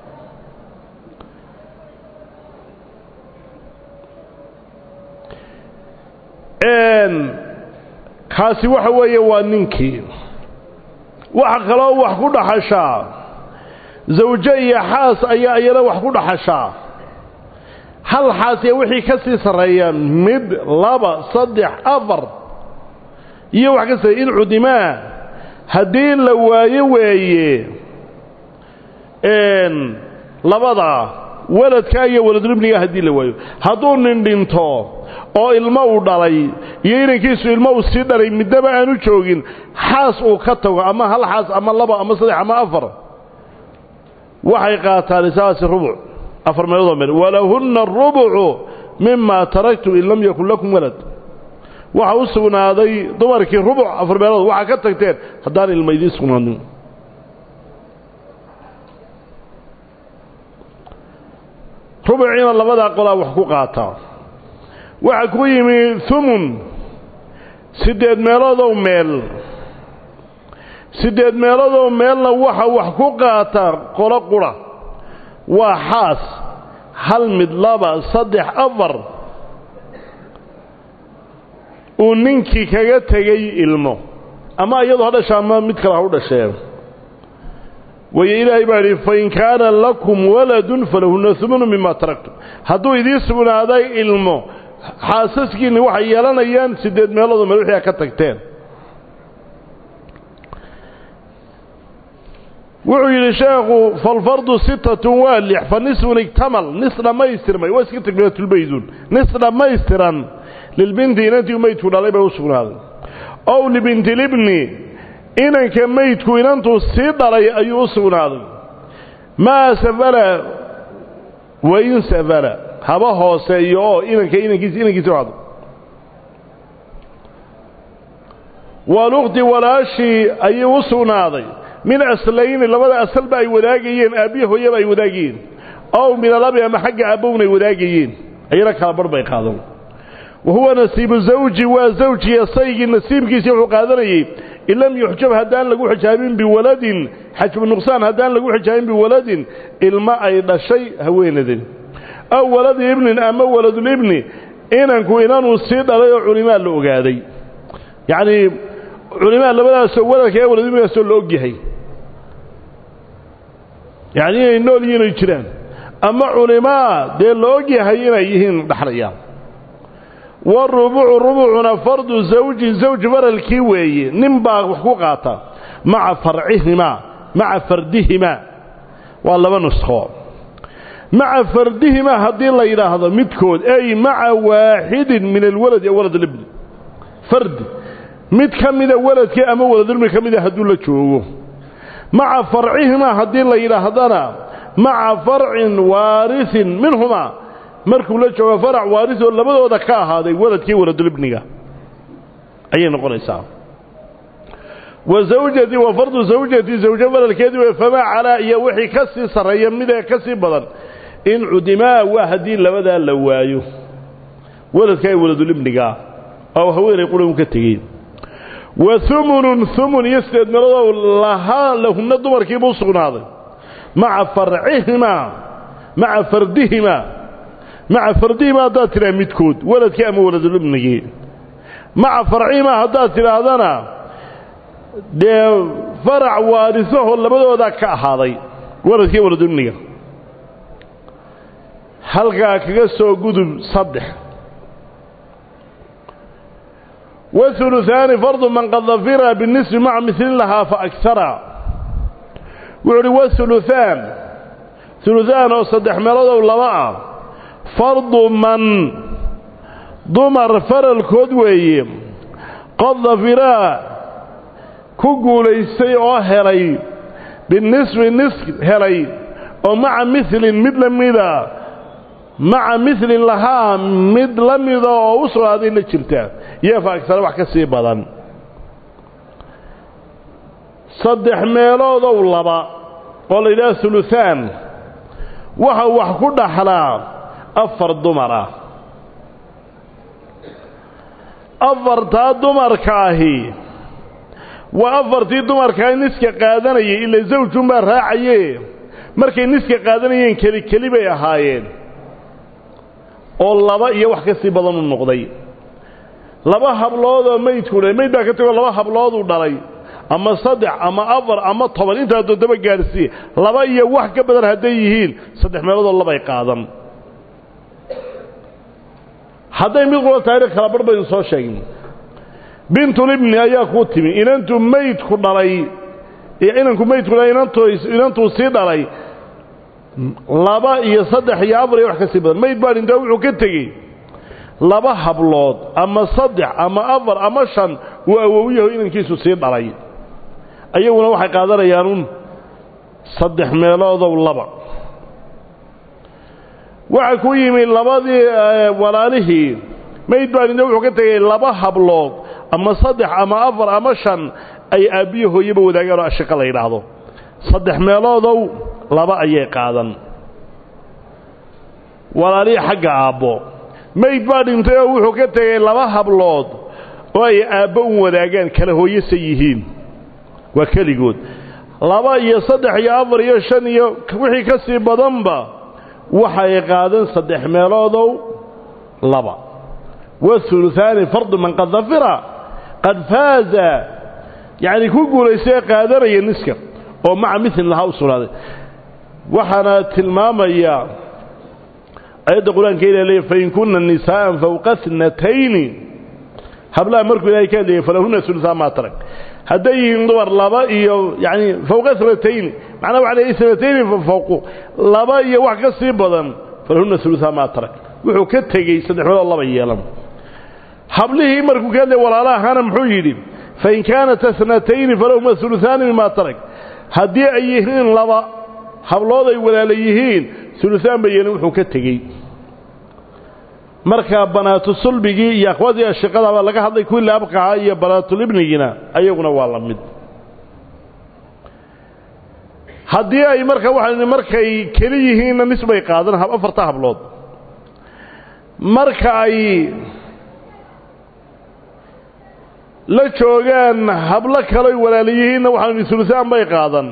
kaasi waxa weeye waa ninkii waxa kaloo wax ku dhaxashaa zawjo iyo xaas ayaa iyana wax ku dhaxashaa hal xaas iyo wixii ka sii sarreeya mid laba saddex afar iyo wax ka sarreeya in cudimaa haddii la waayo weeye labada waladka iyo waladulibniga haddii la waayo hadduu nin dhinto oo ilmo uu dhalay iyo inankiisu ilmo uu sii dhalay midnaba aanu joogin xaas uu ka tago ama hal xaas ama laba ama saddex ama afar waxay qaataan isaasi rubuc afar meeloodoo meel walahunna arubucu mima taraktum in lam yakun lakum walad waxa u sugnaaday dumarkii rubuc afar meelood waxaa ka tagteen haddaan ilmo idiin sugnaanin rubuciina labadaa qolaa wax ku qaataa waxaa ku yimi humun siddeed meeloodow meel siddeed meeloodow meelna waxa wax ku qaataa qolo qura waa xaas hal mid laba saddex afar uu ninkii kaga tegay ilmo ama iyadu ha dhasha ama mid kale ha u dhashee wayo ilaahay baa idhi fain kaana lakum waladun falahunna humunu mima taraktum hadduu idiin sugnaaday ilmo xaasaskiinni waxay yeelanayaan siddeed meeloodoo meel wixii a ka tagteen wuxuu yidhi sheekhu falfardu sittatun waa lix fa nisfun igtamal nis dhammaystirmay waa iska takmilatulbayduun nis dhammaystiran lilbinti inantii meydku dhalay bay u sugnaaday ow libintilibni inanka meydku inantuu sii dhalay ayuu u sugnaaday maa safala wain safala haba hooseeyo oo inanka inankiisa inankiisa wado walukhti walaashii ayuu u sugnaaday min aslayni labada asalba ay wadaagayeen aabbiya hooyaba ay wadaagayeen ow min alabi ama xagga aabbowna ay wadaagayeen ayana kala barh bay qaadan wa huwa nasiibu zawji waa zawjiya saygii nasiibkiisii wuxuu qaadanayey in lam yuxjab haddaan lagu xijaabin biwaladin xajbu nuqsaan haddaan lagu xijaabin biwaladin ilma ay dhashay haweenadan aw waladi ibnin ama waladulibni inanku inanuu sii dhalay oo culimaa la ogaaday yacnii culimaa labadaasoo waladka ee waladulibnigaasoo la ogyahay yacni inay nool yihiin ay jiraan ama culimaa dee la ogyahay inay yihiin dhaxlayaan warubucu rubucuna fardu zawjin zawj faralkii weeye nin baa wax ku qaata maca farcihimaa maca fardihimaa waa laba nuskho maca fardihimaa haddii la yidhaahdo midkood ay maca waaxidin min alwaladi aw walad libni fardi mid ka mida waladkii ama waladulibni ka mida hadduu la joogo maca farcihimaa haddii la yidhaahdana maca farcin waarisin minhumaa markuu la joogo farac waaris oo labadooda ka ahaaday waladkii waladulibniga ayay noqonaysaa wa zawjatii wa fardu zawjatii zawjo falalkeedii wey famaa calaa iyo wixii ka sii sarreeya midee ka sii badan in cudimaa waa haddii labadaa la waayo waladka ay waladulibnigaa oo haweenay qura un ka tegeen wa humunun humun iyo sideed meeloodoo lahaa lahunna dumarkiibuu u sugnaaday maca farcihimaa maca fardihimaa maca fardihimaa haddaad tidhaha midkood waladkii ama waladulibnigii maca farcihimaa haddaad tidhaahdana dee farac waarisaho labadoodaa ka ahaaday waladkii waladulibniga halkaa kaga soo gudub saddex wahuluhaani fardu man qad dafira binisbi maca milin lahaa fa agsara wuxuu uhi wahuluhaan huluhaan oo saddex meelodow laba ah fardu man dumar faralkood weeye qad dafiraa ku guulaystay oo helay binisbi nis helay oo maca milin mid la mida maca milin lahaa mid la mida oo u sugnaaday la jirta iyo fa agsara wax ka sii badan saddex meeloodow laba oo la yidhaha huluhaan waxa wax ku dhaxlaa afar dumar ah afartaa dumarka ahi waa afartii dumarkaa niska qaadanayay ila zawjunbaa raacaye markay niska qaadanayeen keli keli bay ahaayeen oo laba iyo wax ka sii badan u noqday laba habloodoo maydku dhalay mayd baa ka tegoo laba hablooduu dhalay ama saddex ama afar ama toban intaa toddoba gaadhsiiye laba iyo wax ka badan hadday yihiin saddex meeloodoo labay qaadan hadday mid qula tahayna kala barh baynu soo sheegin bintulibni ayaa kuu timi inantu maydku dhalay inanku maydku dhalay inantuu sii dhalay laba iyo saddex iyo afar iyo wax ka sii badan mayd baa dhintaa wuxuu ka tegey laba hablood ama saddex ama afar ama shan uu awowyaho inankiisu sii dhalay ayaguna waxay qaadanayaanuun saddex meeloodow laba waxa ku yimi labadii walaalihii mayd baa dhinta wuxuu ka tegey laba hablood ama saddex ama afar ama shan ay aabbiyo hooyaba wadaagaan oo ashiqa la yidhaahdo saddex meeloodow laba ayay qaadan walaalihii xagga aabbo mayd baa dhintay oo wuxuu ka tegey laba hablood oo ay aabbo un wadaagaan kala hooyasa yihiin waa keligood laba iyo saddex iyo afar iyo shan iyo wixii ka sii badanba waxay qaadan saddex meeloodow laba wahuluhaani fardu man qad dafira qad faaza yacni ku guulaystay ee qaadanaya niska oo maca milin lahaa u sugnaaday waxaana tilmaamaya ayadda qur-aanka ilah leeya fain kunna nisaa'an fawqa tnatayni hablaha markuu ilahay ka hadlayay falahunna ulusaa maa tarag hadday yihiin dumar laba iyo yani fawqa tnatayni macnaa waxa leeyahy tnatayni fawqu laba iyo wax ka sii badan falahunna ulusaa maa tarag wuxuu ka tegey saddex meelood laba yeelan hablihii markuu ka hadlayay walaalahaana muxuu yidhi fain kaanat tnatayni falahuma uluaani mimaa tarag haddii ay yihiin laba hablood ay walaala yihiin ulusaan ba yeelin wuxuu ka tegey markaa banaatu sulbigii iyo akhwaadii ashiqadaba laga hadlay kuwii laabqaha iyo banaatulibnigina ayaguna waa la mid haddii ay marka waxaan markay keli yihiinna nisbay qaadan afarta hablood marka ay la joogaan hablo kaloy walaala yihiinna waxaan ulusaan bay qaadan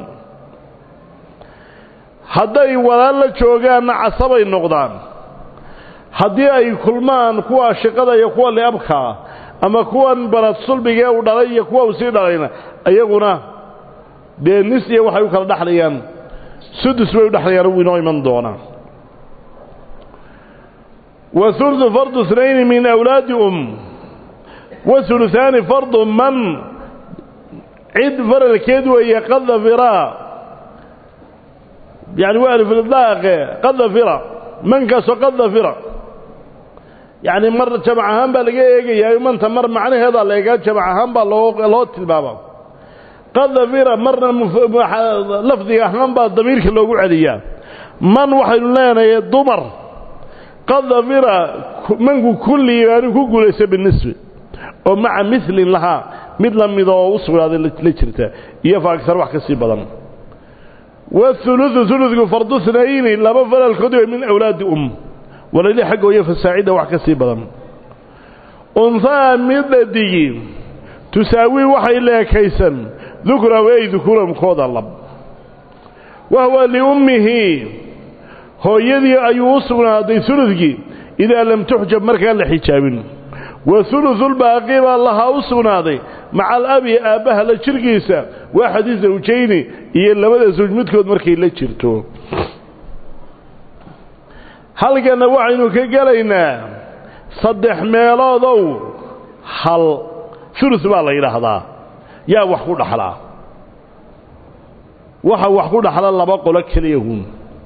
hadday walaal la joogaanna casabay noqdaan haddii ay kulmaan kuwa ashiqada iyo kuwa liabkaa ama kuwan banad sulbigee uu dhalay iyo kuwa uu sii dhalayna iyaguna dee nis iyo waxay u kala dhexlayaan sudus bay u dhexlayaan uu inoo iman doonaa wa huludu fardu اثنayni min awlaadi um wa huluثaani fardu man cid faralkeed weeye qad dafiraa yani waa alfildaaqe qad dafira mankaasoo qad dafira yacni mar jamac ahaan baa laga eegayaa manta mar macnaheedaa la eegaa jamac ahaan baa loo loo tilmaama qad dafira marna lafdiga ahaan baa damiirka loogu celiyaa man waxaynu leenahay dumar qad dafira manku kullii baanu ku guulaysta binisbi oo maca milin lahaa mid la mida oo u sugnaaday la jirta iyo fa agsar wax ka sii badan wauludu uludku fardu nayni laba falalkood wey min awlaadi um walali xaggooyo fasaacida wax ka sii badan unhaa mid dhadigi tusaawii waxay leekaysan dukrahu ay dukuramkooda lab wahwa liummihi hooyadii ayuu u sugnaaday uludkii idaa lam tuxjab markaan la xijaabin wa uluulbaaqi baa lahaa u sugnaaday maca alabi aabbaha la jirkiisa waa xadiis zawjayni iyo labada zawj midkood markay la jirto halkanna waxaynu ka gelaynaa saddex meeloodow hal ulus baa la yidhaahdaa yaa wax ku dhaxlaa waxa wax ku dhaxla laba qolo keliyahun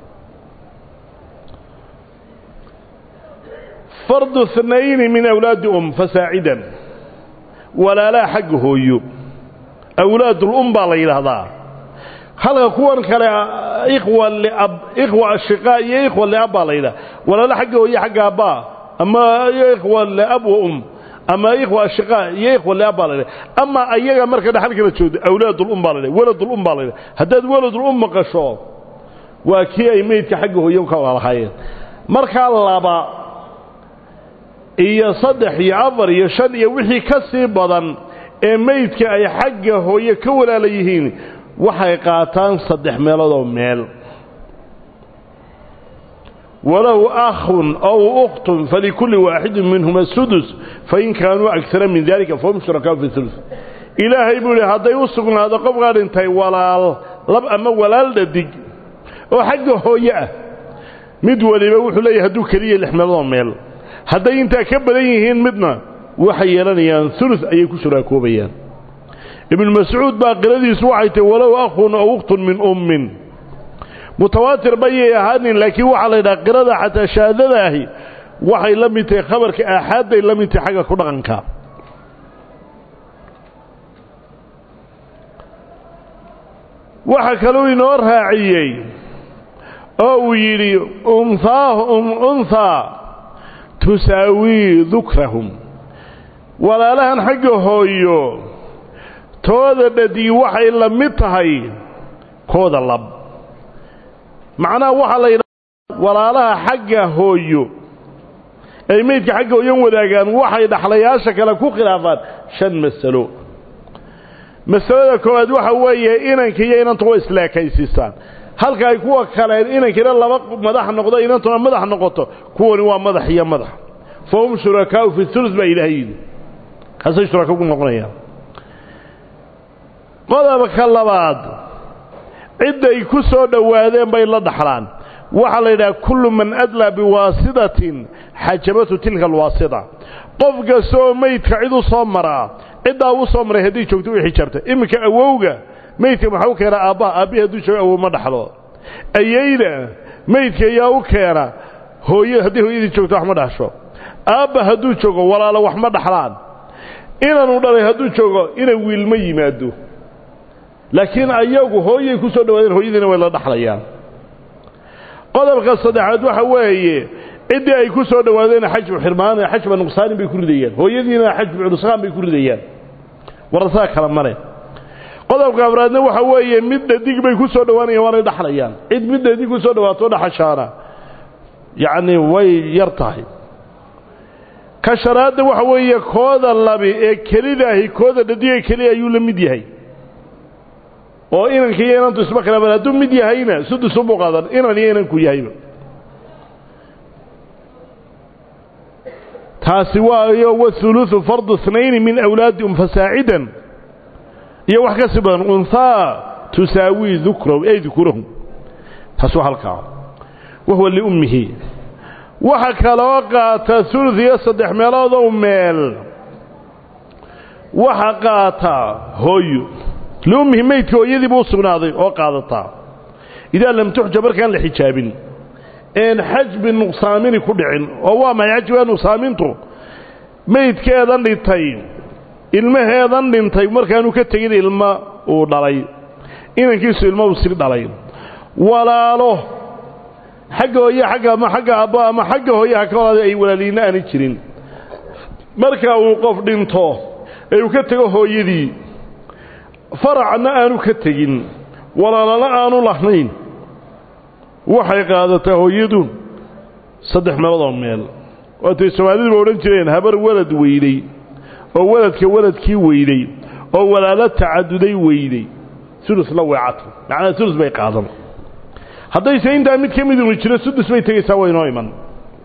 fardu اثنayni min awlaadi um fasaacidan walaalaa xagga hooyo awlaadulum baa la yidhaahdaa halka kuwan kale ikhwa liab ikhwa ashiqaa iyo ikhwa liab baa la yidhaha walaala xagga hooyo xagga abbaa ama ikhwa liab wa um ama ikhwa ashiqaa iyo ikhwa liab baa la yidhaha ama ayaga marka dhaxalkala joogto awlaadulum baa la yidhaha waladulum baa la yidhaha haddaad waladulum maqasho waa kii ay meydka xagga hooyo ka walaalahaayeen markaa laba iyo saddex iyo afar iyo shan iyo wixii ka sii badan ee meydka ay xagga hooye ka walaala yihiin waxay qaataan saddex meeloodoo meel walow akhun ow ukhtun falikulli waaxidin minhuma sudus fain kaanuu agara min dalika fahum shurakaau fi ulus ilaahay buu yihi hadday u sugnaado qofkaa dhintay walaal lab ama walaal dhadig oo xagga hooye ah mid waliba wuxuu leeyahay hadduu keliya lix meeloodoo meel hadday intaa ka badan yihiin midna waxay yeelanayaan ulus ayay ku shuraakoobayaan ibnu mascuud baa qiradiisu waxay tahy walow akhun ow ukhtun min ummin mutawaatir bayay ahaanin laakiin waxaa la yidhaha qirada xataa shahaadada ahi waxay la mid tahay khabarka aaxaadday la mid tahay xagga ku dhaqanka waxa kaluu inoo raaciyey oo uu yidhi unhaa tusaawii dukrahum walaalahan xagga hooyo tooda dhadii waxay la mid tahay kooda lab macnaha waxaa la yidhaha walaalaha xagga hooyo ay meydka xagga hooyan wadaagaan waxay dhaxlayaasha kale ku khilaafaan shan masalo masalada koowaad waxa weeye inanka iyo inantu waa isleekaysiisaan halka ay kuwa kaleen inankiina laba madax noqdo inantuna madax noqoto kuwani waa madax iyo madax fahum shurakaau fi ulus baa ilaahay yidhi kaasay shuraka ku noqonayaan qodobka labaad cidday ku soo dhowaadeen bay la dhaxlaan waxaa la yidhaha kullu man adlaa biwaasitatin xajabatu tilka alwaasita qof kastoo meydka cid u soo maraa ciddaa u soo maray haddii joogto u xijaabta iminka awowga meydka maxaa u keena aabbaha aabbihi hadduu joogo awow ma dhaxlo ayayda meydka ayaa u keena hooyo haddii hooyadii joogto wax ma dhaxsho aabba hadduu joogo walaalo wax ma dhaxlaan inanu dhalay hadduu joogo ina wiilma yimaado laakiin ayagu hooyay ku soo dhawaadeen hooyadiina way la dhaxlayaan qodobka saddexaad waxa weeye ciddii ay ku soo dhowaadeen xajbu xirmaan xajba nuqsaanin bay ku ridayaan hooyadiina xajbu nusqaan bay ku ridayaan warasaa kala male qodobka afraadna waxa weeye mid dhadig bay ku soo dhowaanayaan waanay dhaxlayaan cid mid dhadig ku soo dhawaato dhaxashaana yacni way yar tahay ka shanaadna waxa weeye kooda labi ee kelidaahi kooda dhadiga keliya ayuu la mid yahay oo inanka iyo inantu isma khilaafaan hadduu mid yahayna sudus ubuu qaadan inan iyo inanku yahayba taasi waayo wathuluthu fardu اثnayni min awlaadi um fasaacidan iyo wax ka sii badan unhaa tusaawii dukrahu ay dukurahum taas waa halkaa wahuwa liummihi waxa kaloo qaata uluث iyo saddex meeloodow meel waxa qaata hooyo liummihi meydka hooyadiiba u sugnaaday oo qaadataa idaa lam tuxja markaan la xijaabin een xajbi nuqsaamini ku dhicin oo waa maxay xajbiga nuqsaamintu meydkeedan dhintay ilmaheedan dhintay markaanu ka tegin ilma uu dhalay inankiisu ilma uu sii dhalay walaalo xagga hooye agga ama xagga abbo ama xagga hooyaha ka walaada ay walaaliinna aani jirin marka uu qof dhinto ee uu ka tego hooyadii faracna aanu ka tegin walaalana aanu lahayn waxay qaadataa hooyadu saddex meeloodoo meel waatay soomaaliduba odhan jireen habar walad weynay oo waladka waladkii weyday oo walaalo tacaduday weyday sulusla weecatu macnaa sulus bay qaadan haddayse intaa mid ka midunu jiro sudus bay tegaysaa waa inoo iman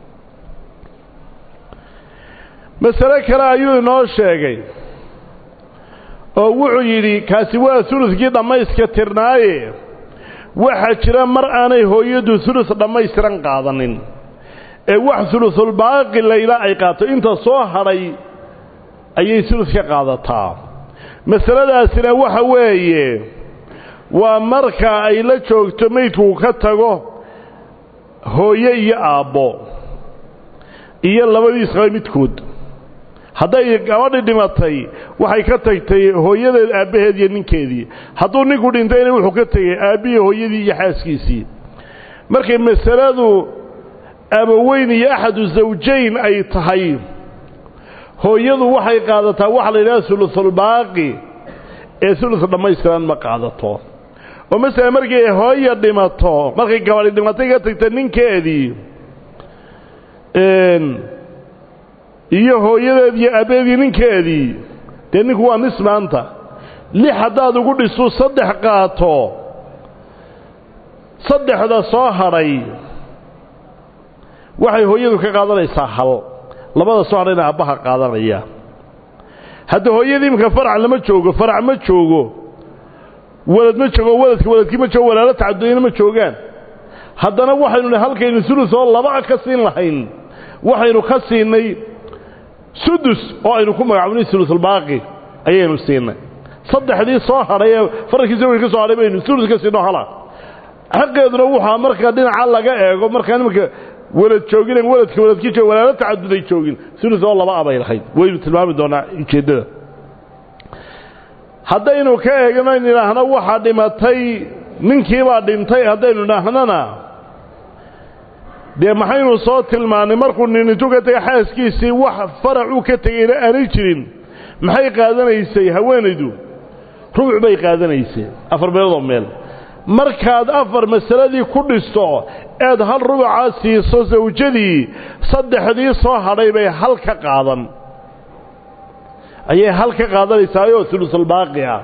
masale kale ayuu inoo sheegay oo wuxuu yidhi kaasi waa suluskii dhammayska tirnaaye waxaa jira mar aanay hooyadu sulus dhammaystiran qaadanin ee wax sulusulbaaqi layla ay qaato inta soo hadhay ayay sulus ka qaadataa masaladaasina waxa weeye waa marka ay la joogto maydkuu ka tago hooye iyo aabbo iyo labadiis qaba midkood hadday gabadhi dhimatay waxay ka tagtay hooyadeed aabbaheed iyo ninkeedii hadduu ninku dhintayna wuxuu ka tegay aabbihii hooyadii iyo xaaskiisii markay masaladu abaweyn iyo axadu zawjayn ay tahay hooyadu waxay qaadataa waxa la yidhaha sulusulbaaqi ee sulus dhammaystiran ma qaadato oo masala markay hooya dhimato markay gabadhi dhimatay ka tagta ninkeedii iyo hooyadeed iyo aabbeedii ninkeedii dee ninku waa nis maanta lix haddaad ugu dhisu saddex qaato saddexda soo hadhay waxay hooyadu ka qaadanaysaa hal labada soo hadhayna aabbaha qaadanaya hadda hooyadii imika farac lama joogo farac ma joogo walad ma joogo waladka waladkii ma joogo walaalo tacaduyana ma joogaan haddana waxaynu nihi halkaynu sulus oo laba ka siin lahayn waxaynu ka siinay sudus oo aynu ku magacaabnay sulusulbaaqi ayaynu siinay saddexdii soo hadhay ee faralkii zawjka ka soo hadhay baynu sulus ka siinoo hala xaqeeduna waxaa marka dhinaca laga eego markaa nimanka walad joogin waladka waladkii joog walaalo tacaduday joogin sulus oo laba abay lahayd waynu tilmaami doonaa ujeeddada haddaynu ka eegno in idhaahno waxaa dhimatay ninkiibaa dhintay haddaynu idhaahnana dee maxaynu soo tilmaannay markuu ninintu ka tegay xaaskiisii wax faracuu ka tegayna aanay jirin maxay qaadanaysay haweenaydu rubuc bay qaadanaysay afar meeloodoo meel markaad afar masaladii ku dhisto eed hal rubucaa siiso sawjadii saddexdii soo hadhay bay hal ka qaadan ayay hal ka qaadanaysaayoo sulusulbaaqi ah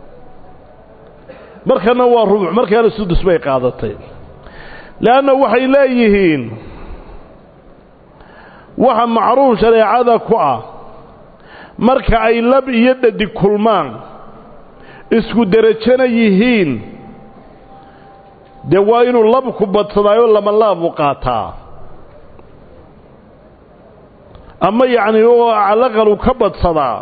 markana waa rubuc markaana sudus bay qaadatay leanna waxay leeyihiin waxa macruuf shareecada ku ah marka ay lab iyo dhadig kulmaan isku derajana yihiin dee waa inuu labku badsadaayo lama laabu qaataa ama yacni oo calaqalu ka badsadaa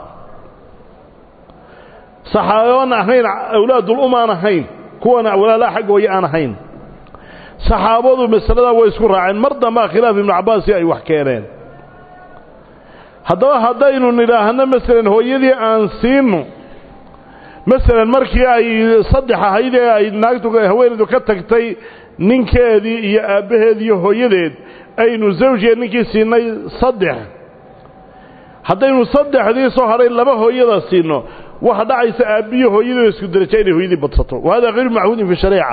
saxaaboon ahayn awlaadul um aan ahayn kuwana walaalaha xagga hooye aan ahayn saxaabadu masaladaa way isku raaceen mar dambaa khilaaf ibnu cabbaasi ay wax keeneen haddaba haddaynu nidhaahno masalan hooyadii aan siino masalan markii ay saddex ahayd ee ay naagtu haweenaydu ka tagtay ninkeedii iyo aabbaheed iyo hooyadeed aynu zawjiga ninkii siinay saddex haddaynu saddexdii soo hadhay laba hooyada siino waxa dhacaysa aabbiyo hooyadooda isku daraja inay hooyadii badsato wa hada hayru machuudin fi shariica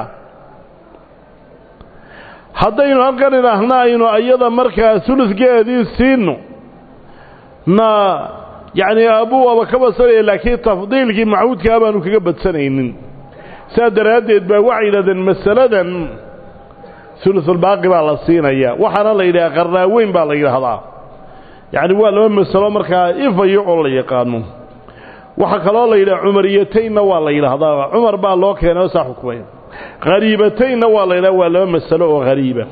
haddaynu halkan idhaahna aynu ayada markaa sulusgeedii siino na yacni aabbuu waaba ka badsanaya laakiin tafdiilkii machuudkaa baanu kaga badsanaynin saa daraaddeed baa waxay yidhahdeen masaladan sulusulbaaqi baa la siinaya waxaana la yidhaha qarnaaweyn baa la yidhaahdaa yacni waa laba masalo markaa ifayo oo la yaqaano waxaa kaloo la yidhaha cumariyataynna waa la yidhaahdaa cumar baa loo keenay oo saa xukmay hariibataynna waa la yidhaha waa laba masalo oo hariiba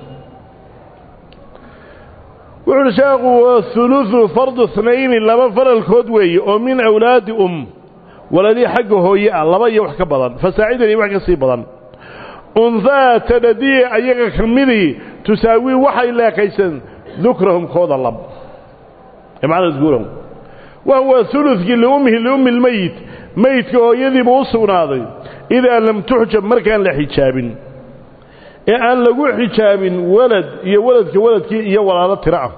wuxu uhi sheekhu huluثu fardu snayni laba faralkood weeye oo min awlaadi um waladii xagga hooye ah laba iyo wax ka badan fasaacidan iyo wax ka sii badan unhaa tadhadii ayaga ka midii tusaawii waxay leekaysan dukrahum kooda lab macnaa dukurahum wa huwa hulukii liummihi liummi lmeyit meydka hooyadiibuu u sugnaaday idaa lam tuxjab markaan la xijaabin ee aan lagu xijaabin walad iyo waladka waladkii iyo walaalo tiro ah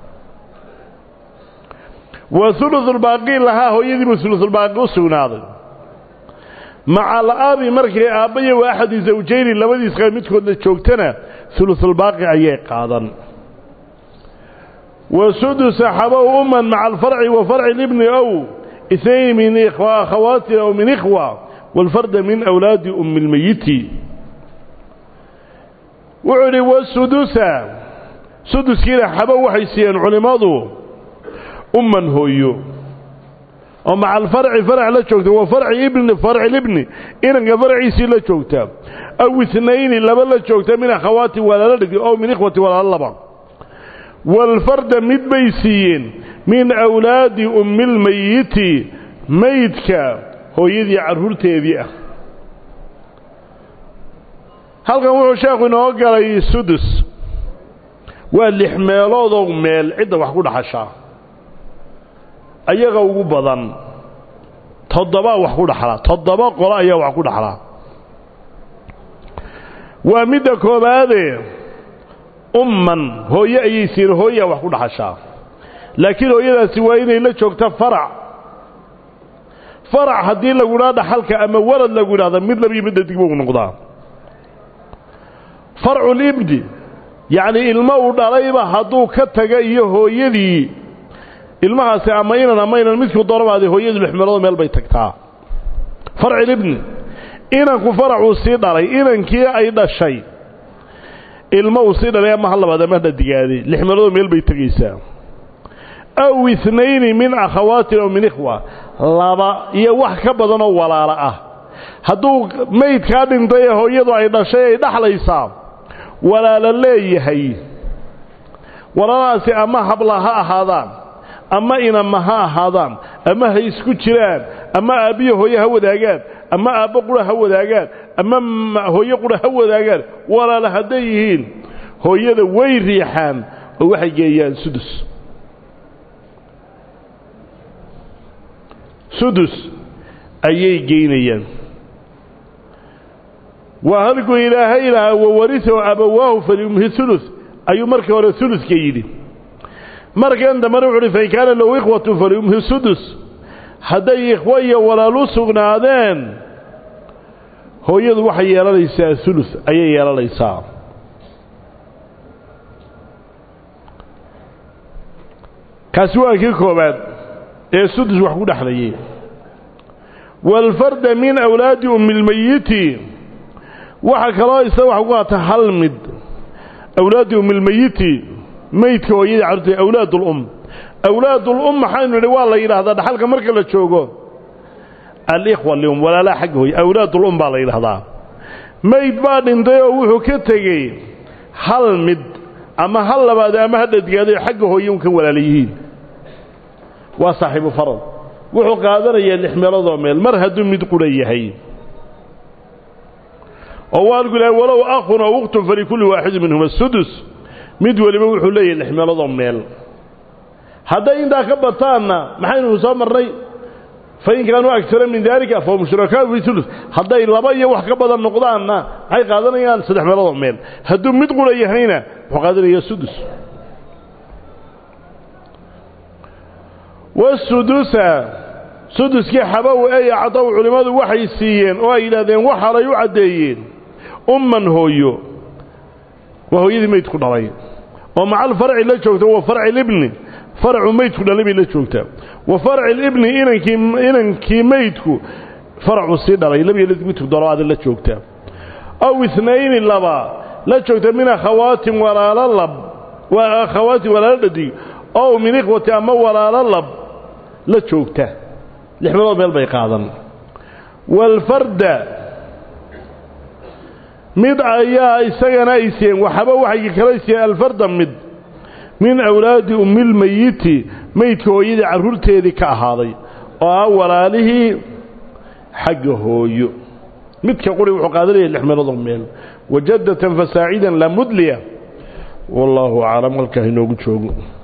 wa hulusulbaaqi lahaa hooyadiibuu hulusulbaaqi u sugnaaday maca al'aabi markay aabbayo wa axadi zawjayni labadiis qaa midkoodla joogtana hulusulbaaqi ayay qaadan وسدس حبوا أما مع الفرع وفرع الابن أو اثنين من إخوة أخوات أو من إخوة والفرد من أولاد أم الميت وعلي والسدس سدس كده حبوا حيسيان علماضه أما هويو ومع الفرع فرع لا جوجتا وفرع ابن فرع الابن إن فرع سي لا جوجتا أو اثنين لبا لا جوجتا من أخواتي ولا لا أو من إخوتي ولا لبا والفرد مد بيسيين من أولاد أم الميت ميتك هو يدي عرورتي بيئة هل كان وحو شاكو نوقع سدس واللحميلو ذو ميل عدة وحكو حشاه ayaga ugu badan toddoba wax ku dhaxlaa toddoba qolo ayaa wax ku dhaxlaa waa midda koobaadee umman hooye ayay siin hooyaa wax ku dhaxashaa laakiin hooyadaasi waa inay la joogta farac farac haddii lagu idhaha dhaxalka ama walad lagu idhahda mid labiyo midda digba u noqdaa farculibdi yacnii ilmo uu dhalayba hadduu ka taga iyo hooyadii ilmahaasi ama inan ama inan midkuu doonabaade hooyadu lixmeelooda meel bay tagtaa farcilibni inanku faracuu sii dhalay inankii ay dhashay ilmo uu sii dhalay ama ha labaad ama ha digaaday lixmeelooda meel bay tegaysaa aw ithnayni min akhawaatin aw min ikhwa laba iyo wax ka badanoo walaalo ah hadduu maydkaa dhintay ee hooyadu ay dhashay ay dhaxlaysaa walaalo leeyahay walaalahaasi ama habla ha ahaadaan ama inama ha ahaadaan ama ha isku jiraan ama aabbiyo hooye ha wadaagaan ama aabbo qura ha wadaagaan ama hooye qura ha wadaagaan walaala hadday yihiin hooyada way riixaan oo waxay geeyaan sudus sudus ayay geynayaan waa halkuu ilaahay lahaa wawarisahu abawaahu falyumhi ulu ayuu markii hore uluska yidhi markan dambena wuxu uhi fain kaana lahu ikhwatu falyumhi sudus hadday ikhwo iyo walaalu sugnaadeen hooyadu waxay yeelanaysaa ulu ayay yeelanaysaa kaasi waa kii koobaad ee sudus wax ku dhexlayay waalfarda min awlaadi umilmeyiti waxaa kaloo isa wax ku qaata hal mid awlaadi umilmeyiti maydka hooyadii carruurta awlaad ulum awlaad ulum maxaynu nidhi waa la yidhaahdaa dhaxalka marka la joogo alikhwa lium walaalaha xagga hooye awlaad ulum baa la yidhahdaa mayd baa dhintay oo wuxuu ka tegey hal mid ama hal labaad ama ha dhadgaaday xagga hooye un ka walaala yihiin waa saaxiibu farad wuxuu qaadanayaa lix meeloodoo meel mar hadduu mid qura yahay oo waalku ilahay walow akhun aw ukhtun falikulli waaxidin minhuma sudus mid weliba wuxuu leeyahay lix meeloodoo meel hadday intaa ka bataanna maxaynu soo marnay fain kaanuu agara min daalika fahum shurakaau fi ulu hadday laba iyo wax ka badan noqdaanna maxay qaadanayaan saddex meeloodoo meel hadduu mid qura yahayna wuxuu qaadanayaa sudus wasudusa suduskii xabow ey cadow culimmadu waxay siiyeen oo ay yidhahdeen waxaalay u caddeeyeen umman hooyo waa hooyadii maydku dhalay oo macal farci la joogta wa farci libni faracu maydku dhalay bay la joogtaa wa farci libni inankii inankii maydku faracu sii dhalay labiyo midku doloaada la joogtaa aw itnayni laba la joogta min akhawaatin walaalo lab waa akhawaatin walaalo dhadig ow min ikhwati ama walaalo lab la joogta lix meelood meel bay qaadan waalfarda mid ayaa isagana ay siiyeen waxaba waxay kala siiyeen alfarda mid min awlaadi ummilmeyiti maydka hooyadii carruurteedii ka ahaaday oo ah walaalihii xagga hooyo midka quri wuxuu qaadanaya lix meeloodoo meel wajadatan fasaacidan la mudliya wallaahu aclam halkaa inoogu joogo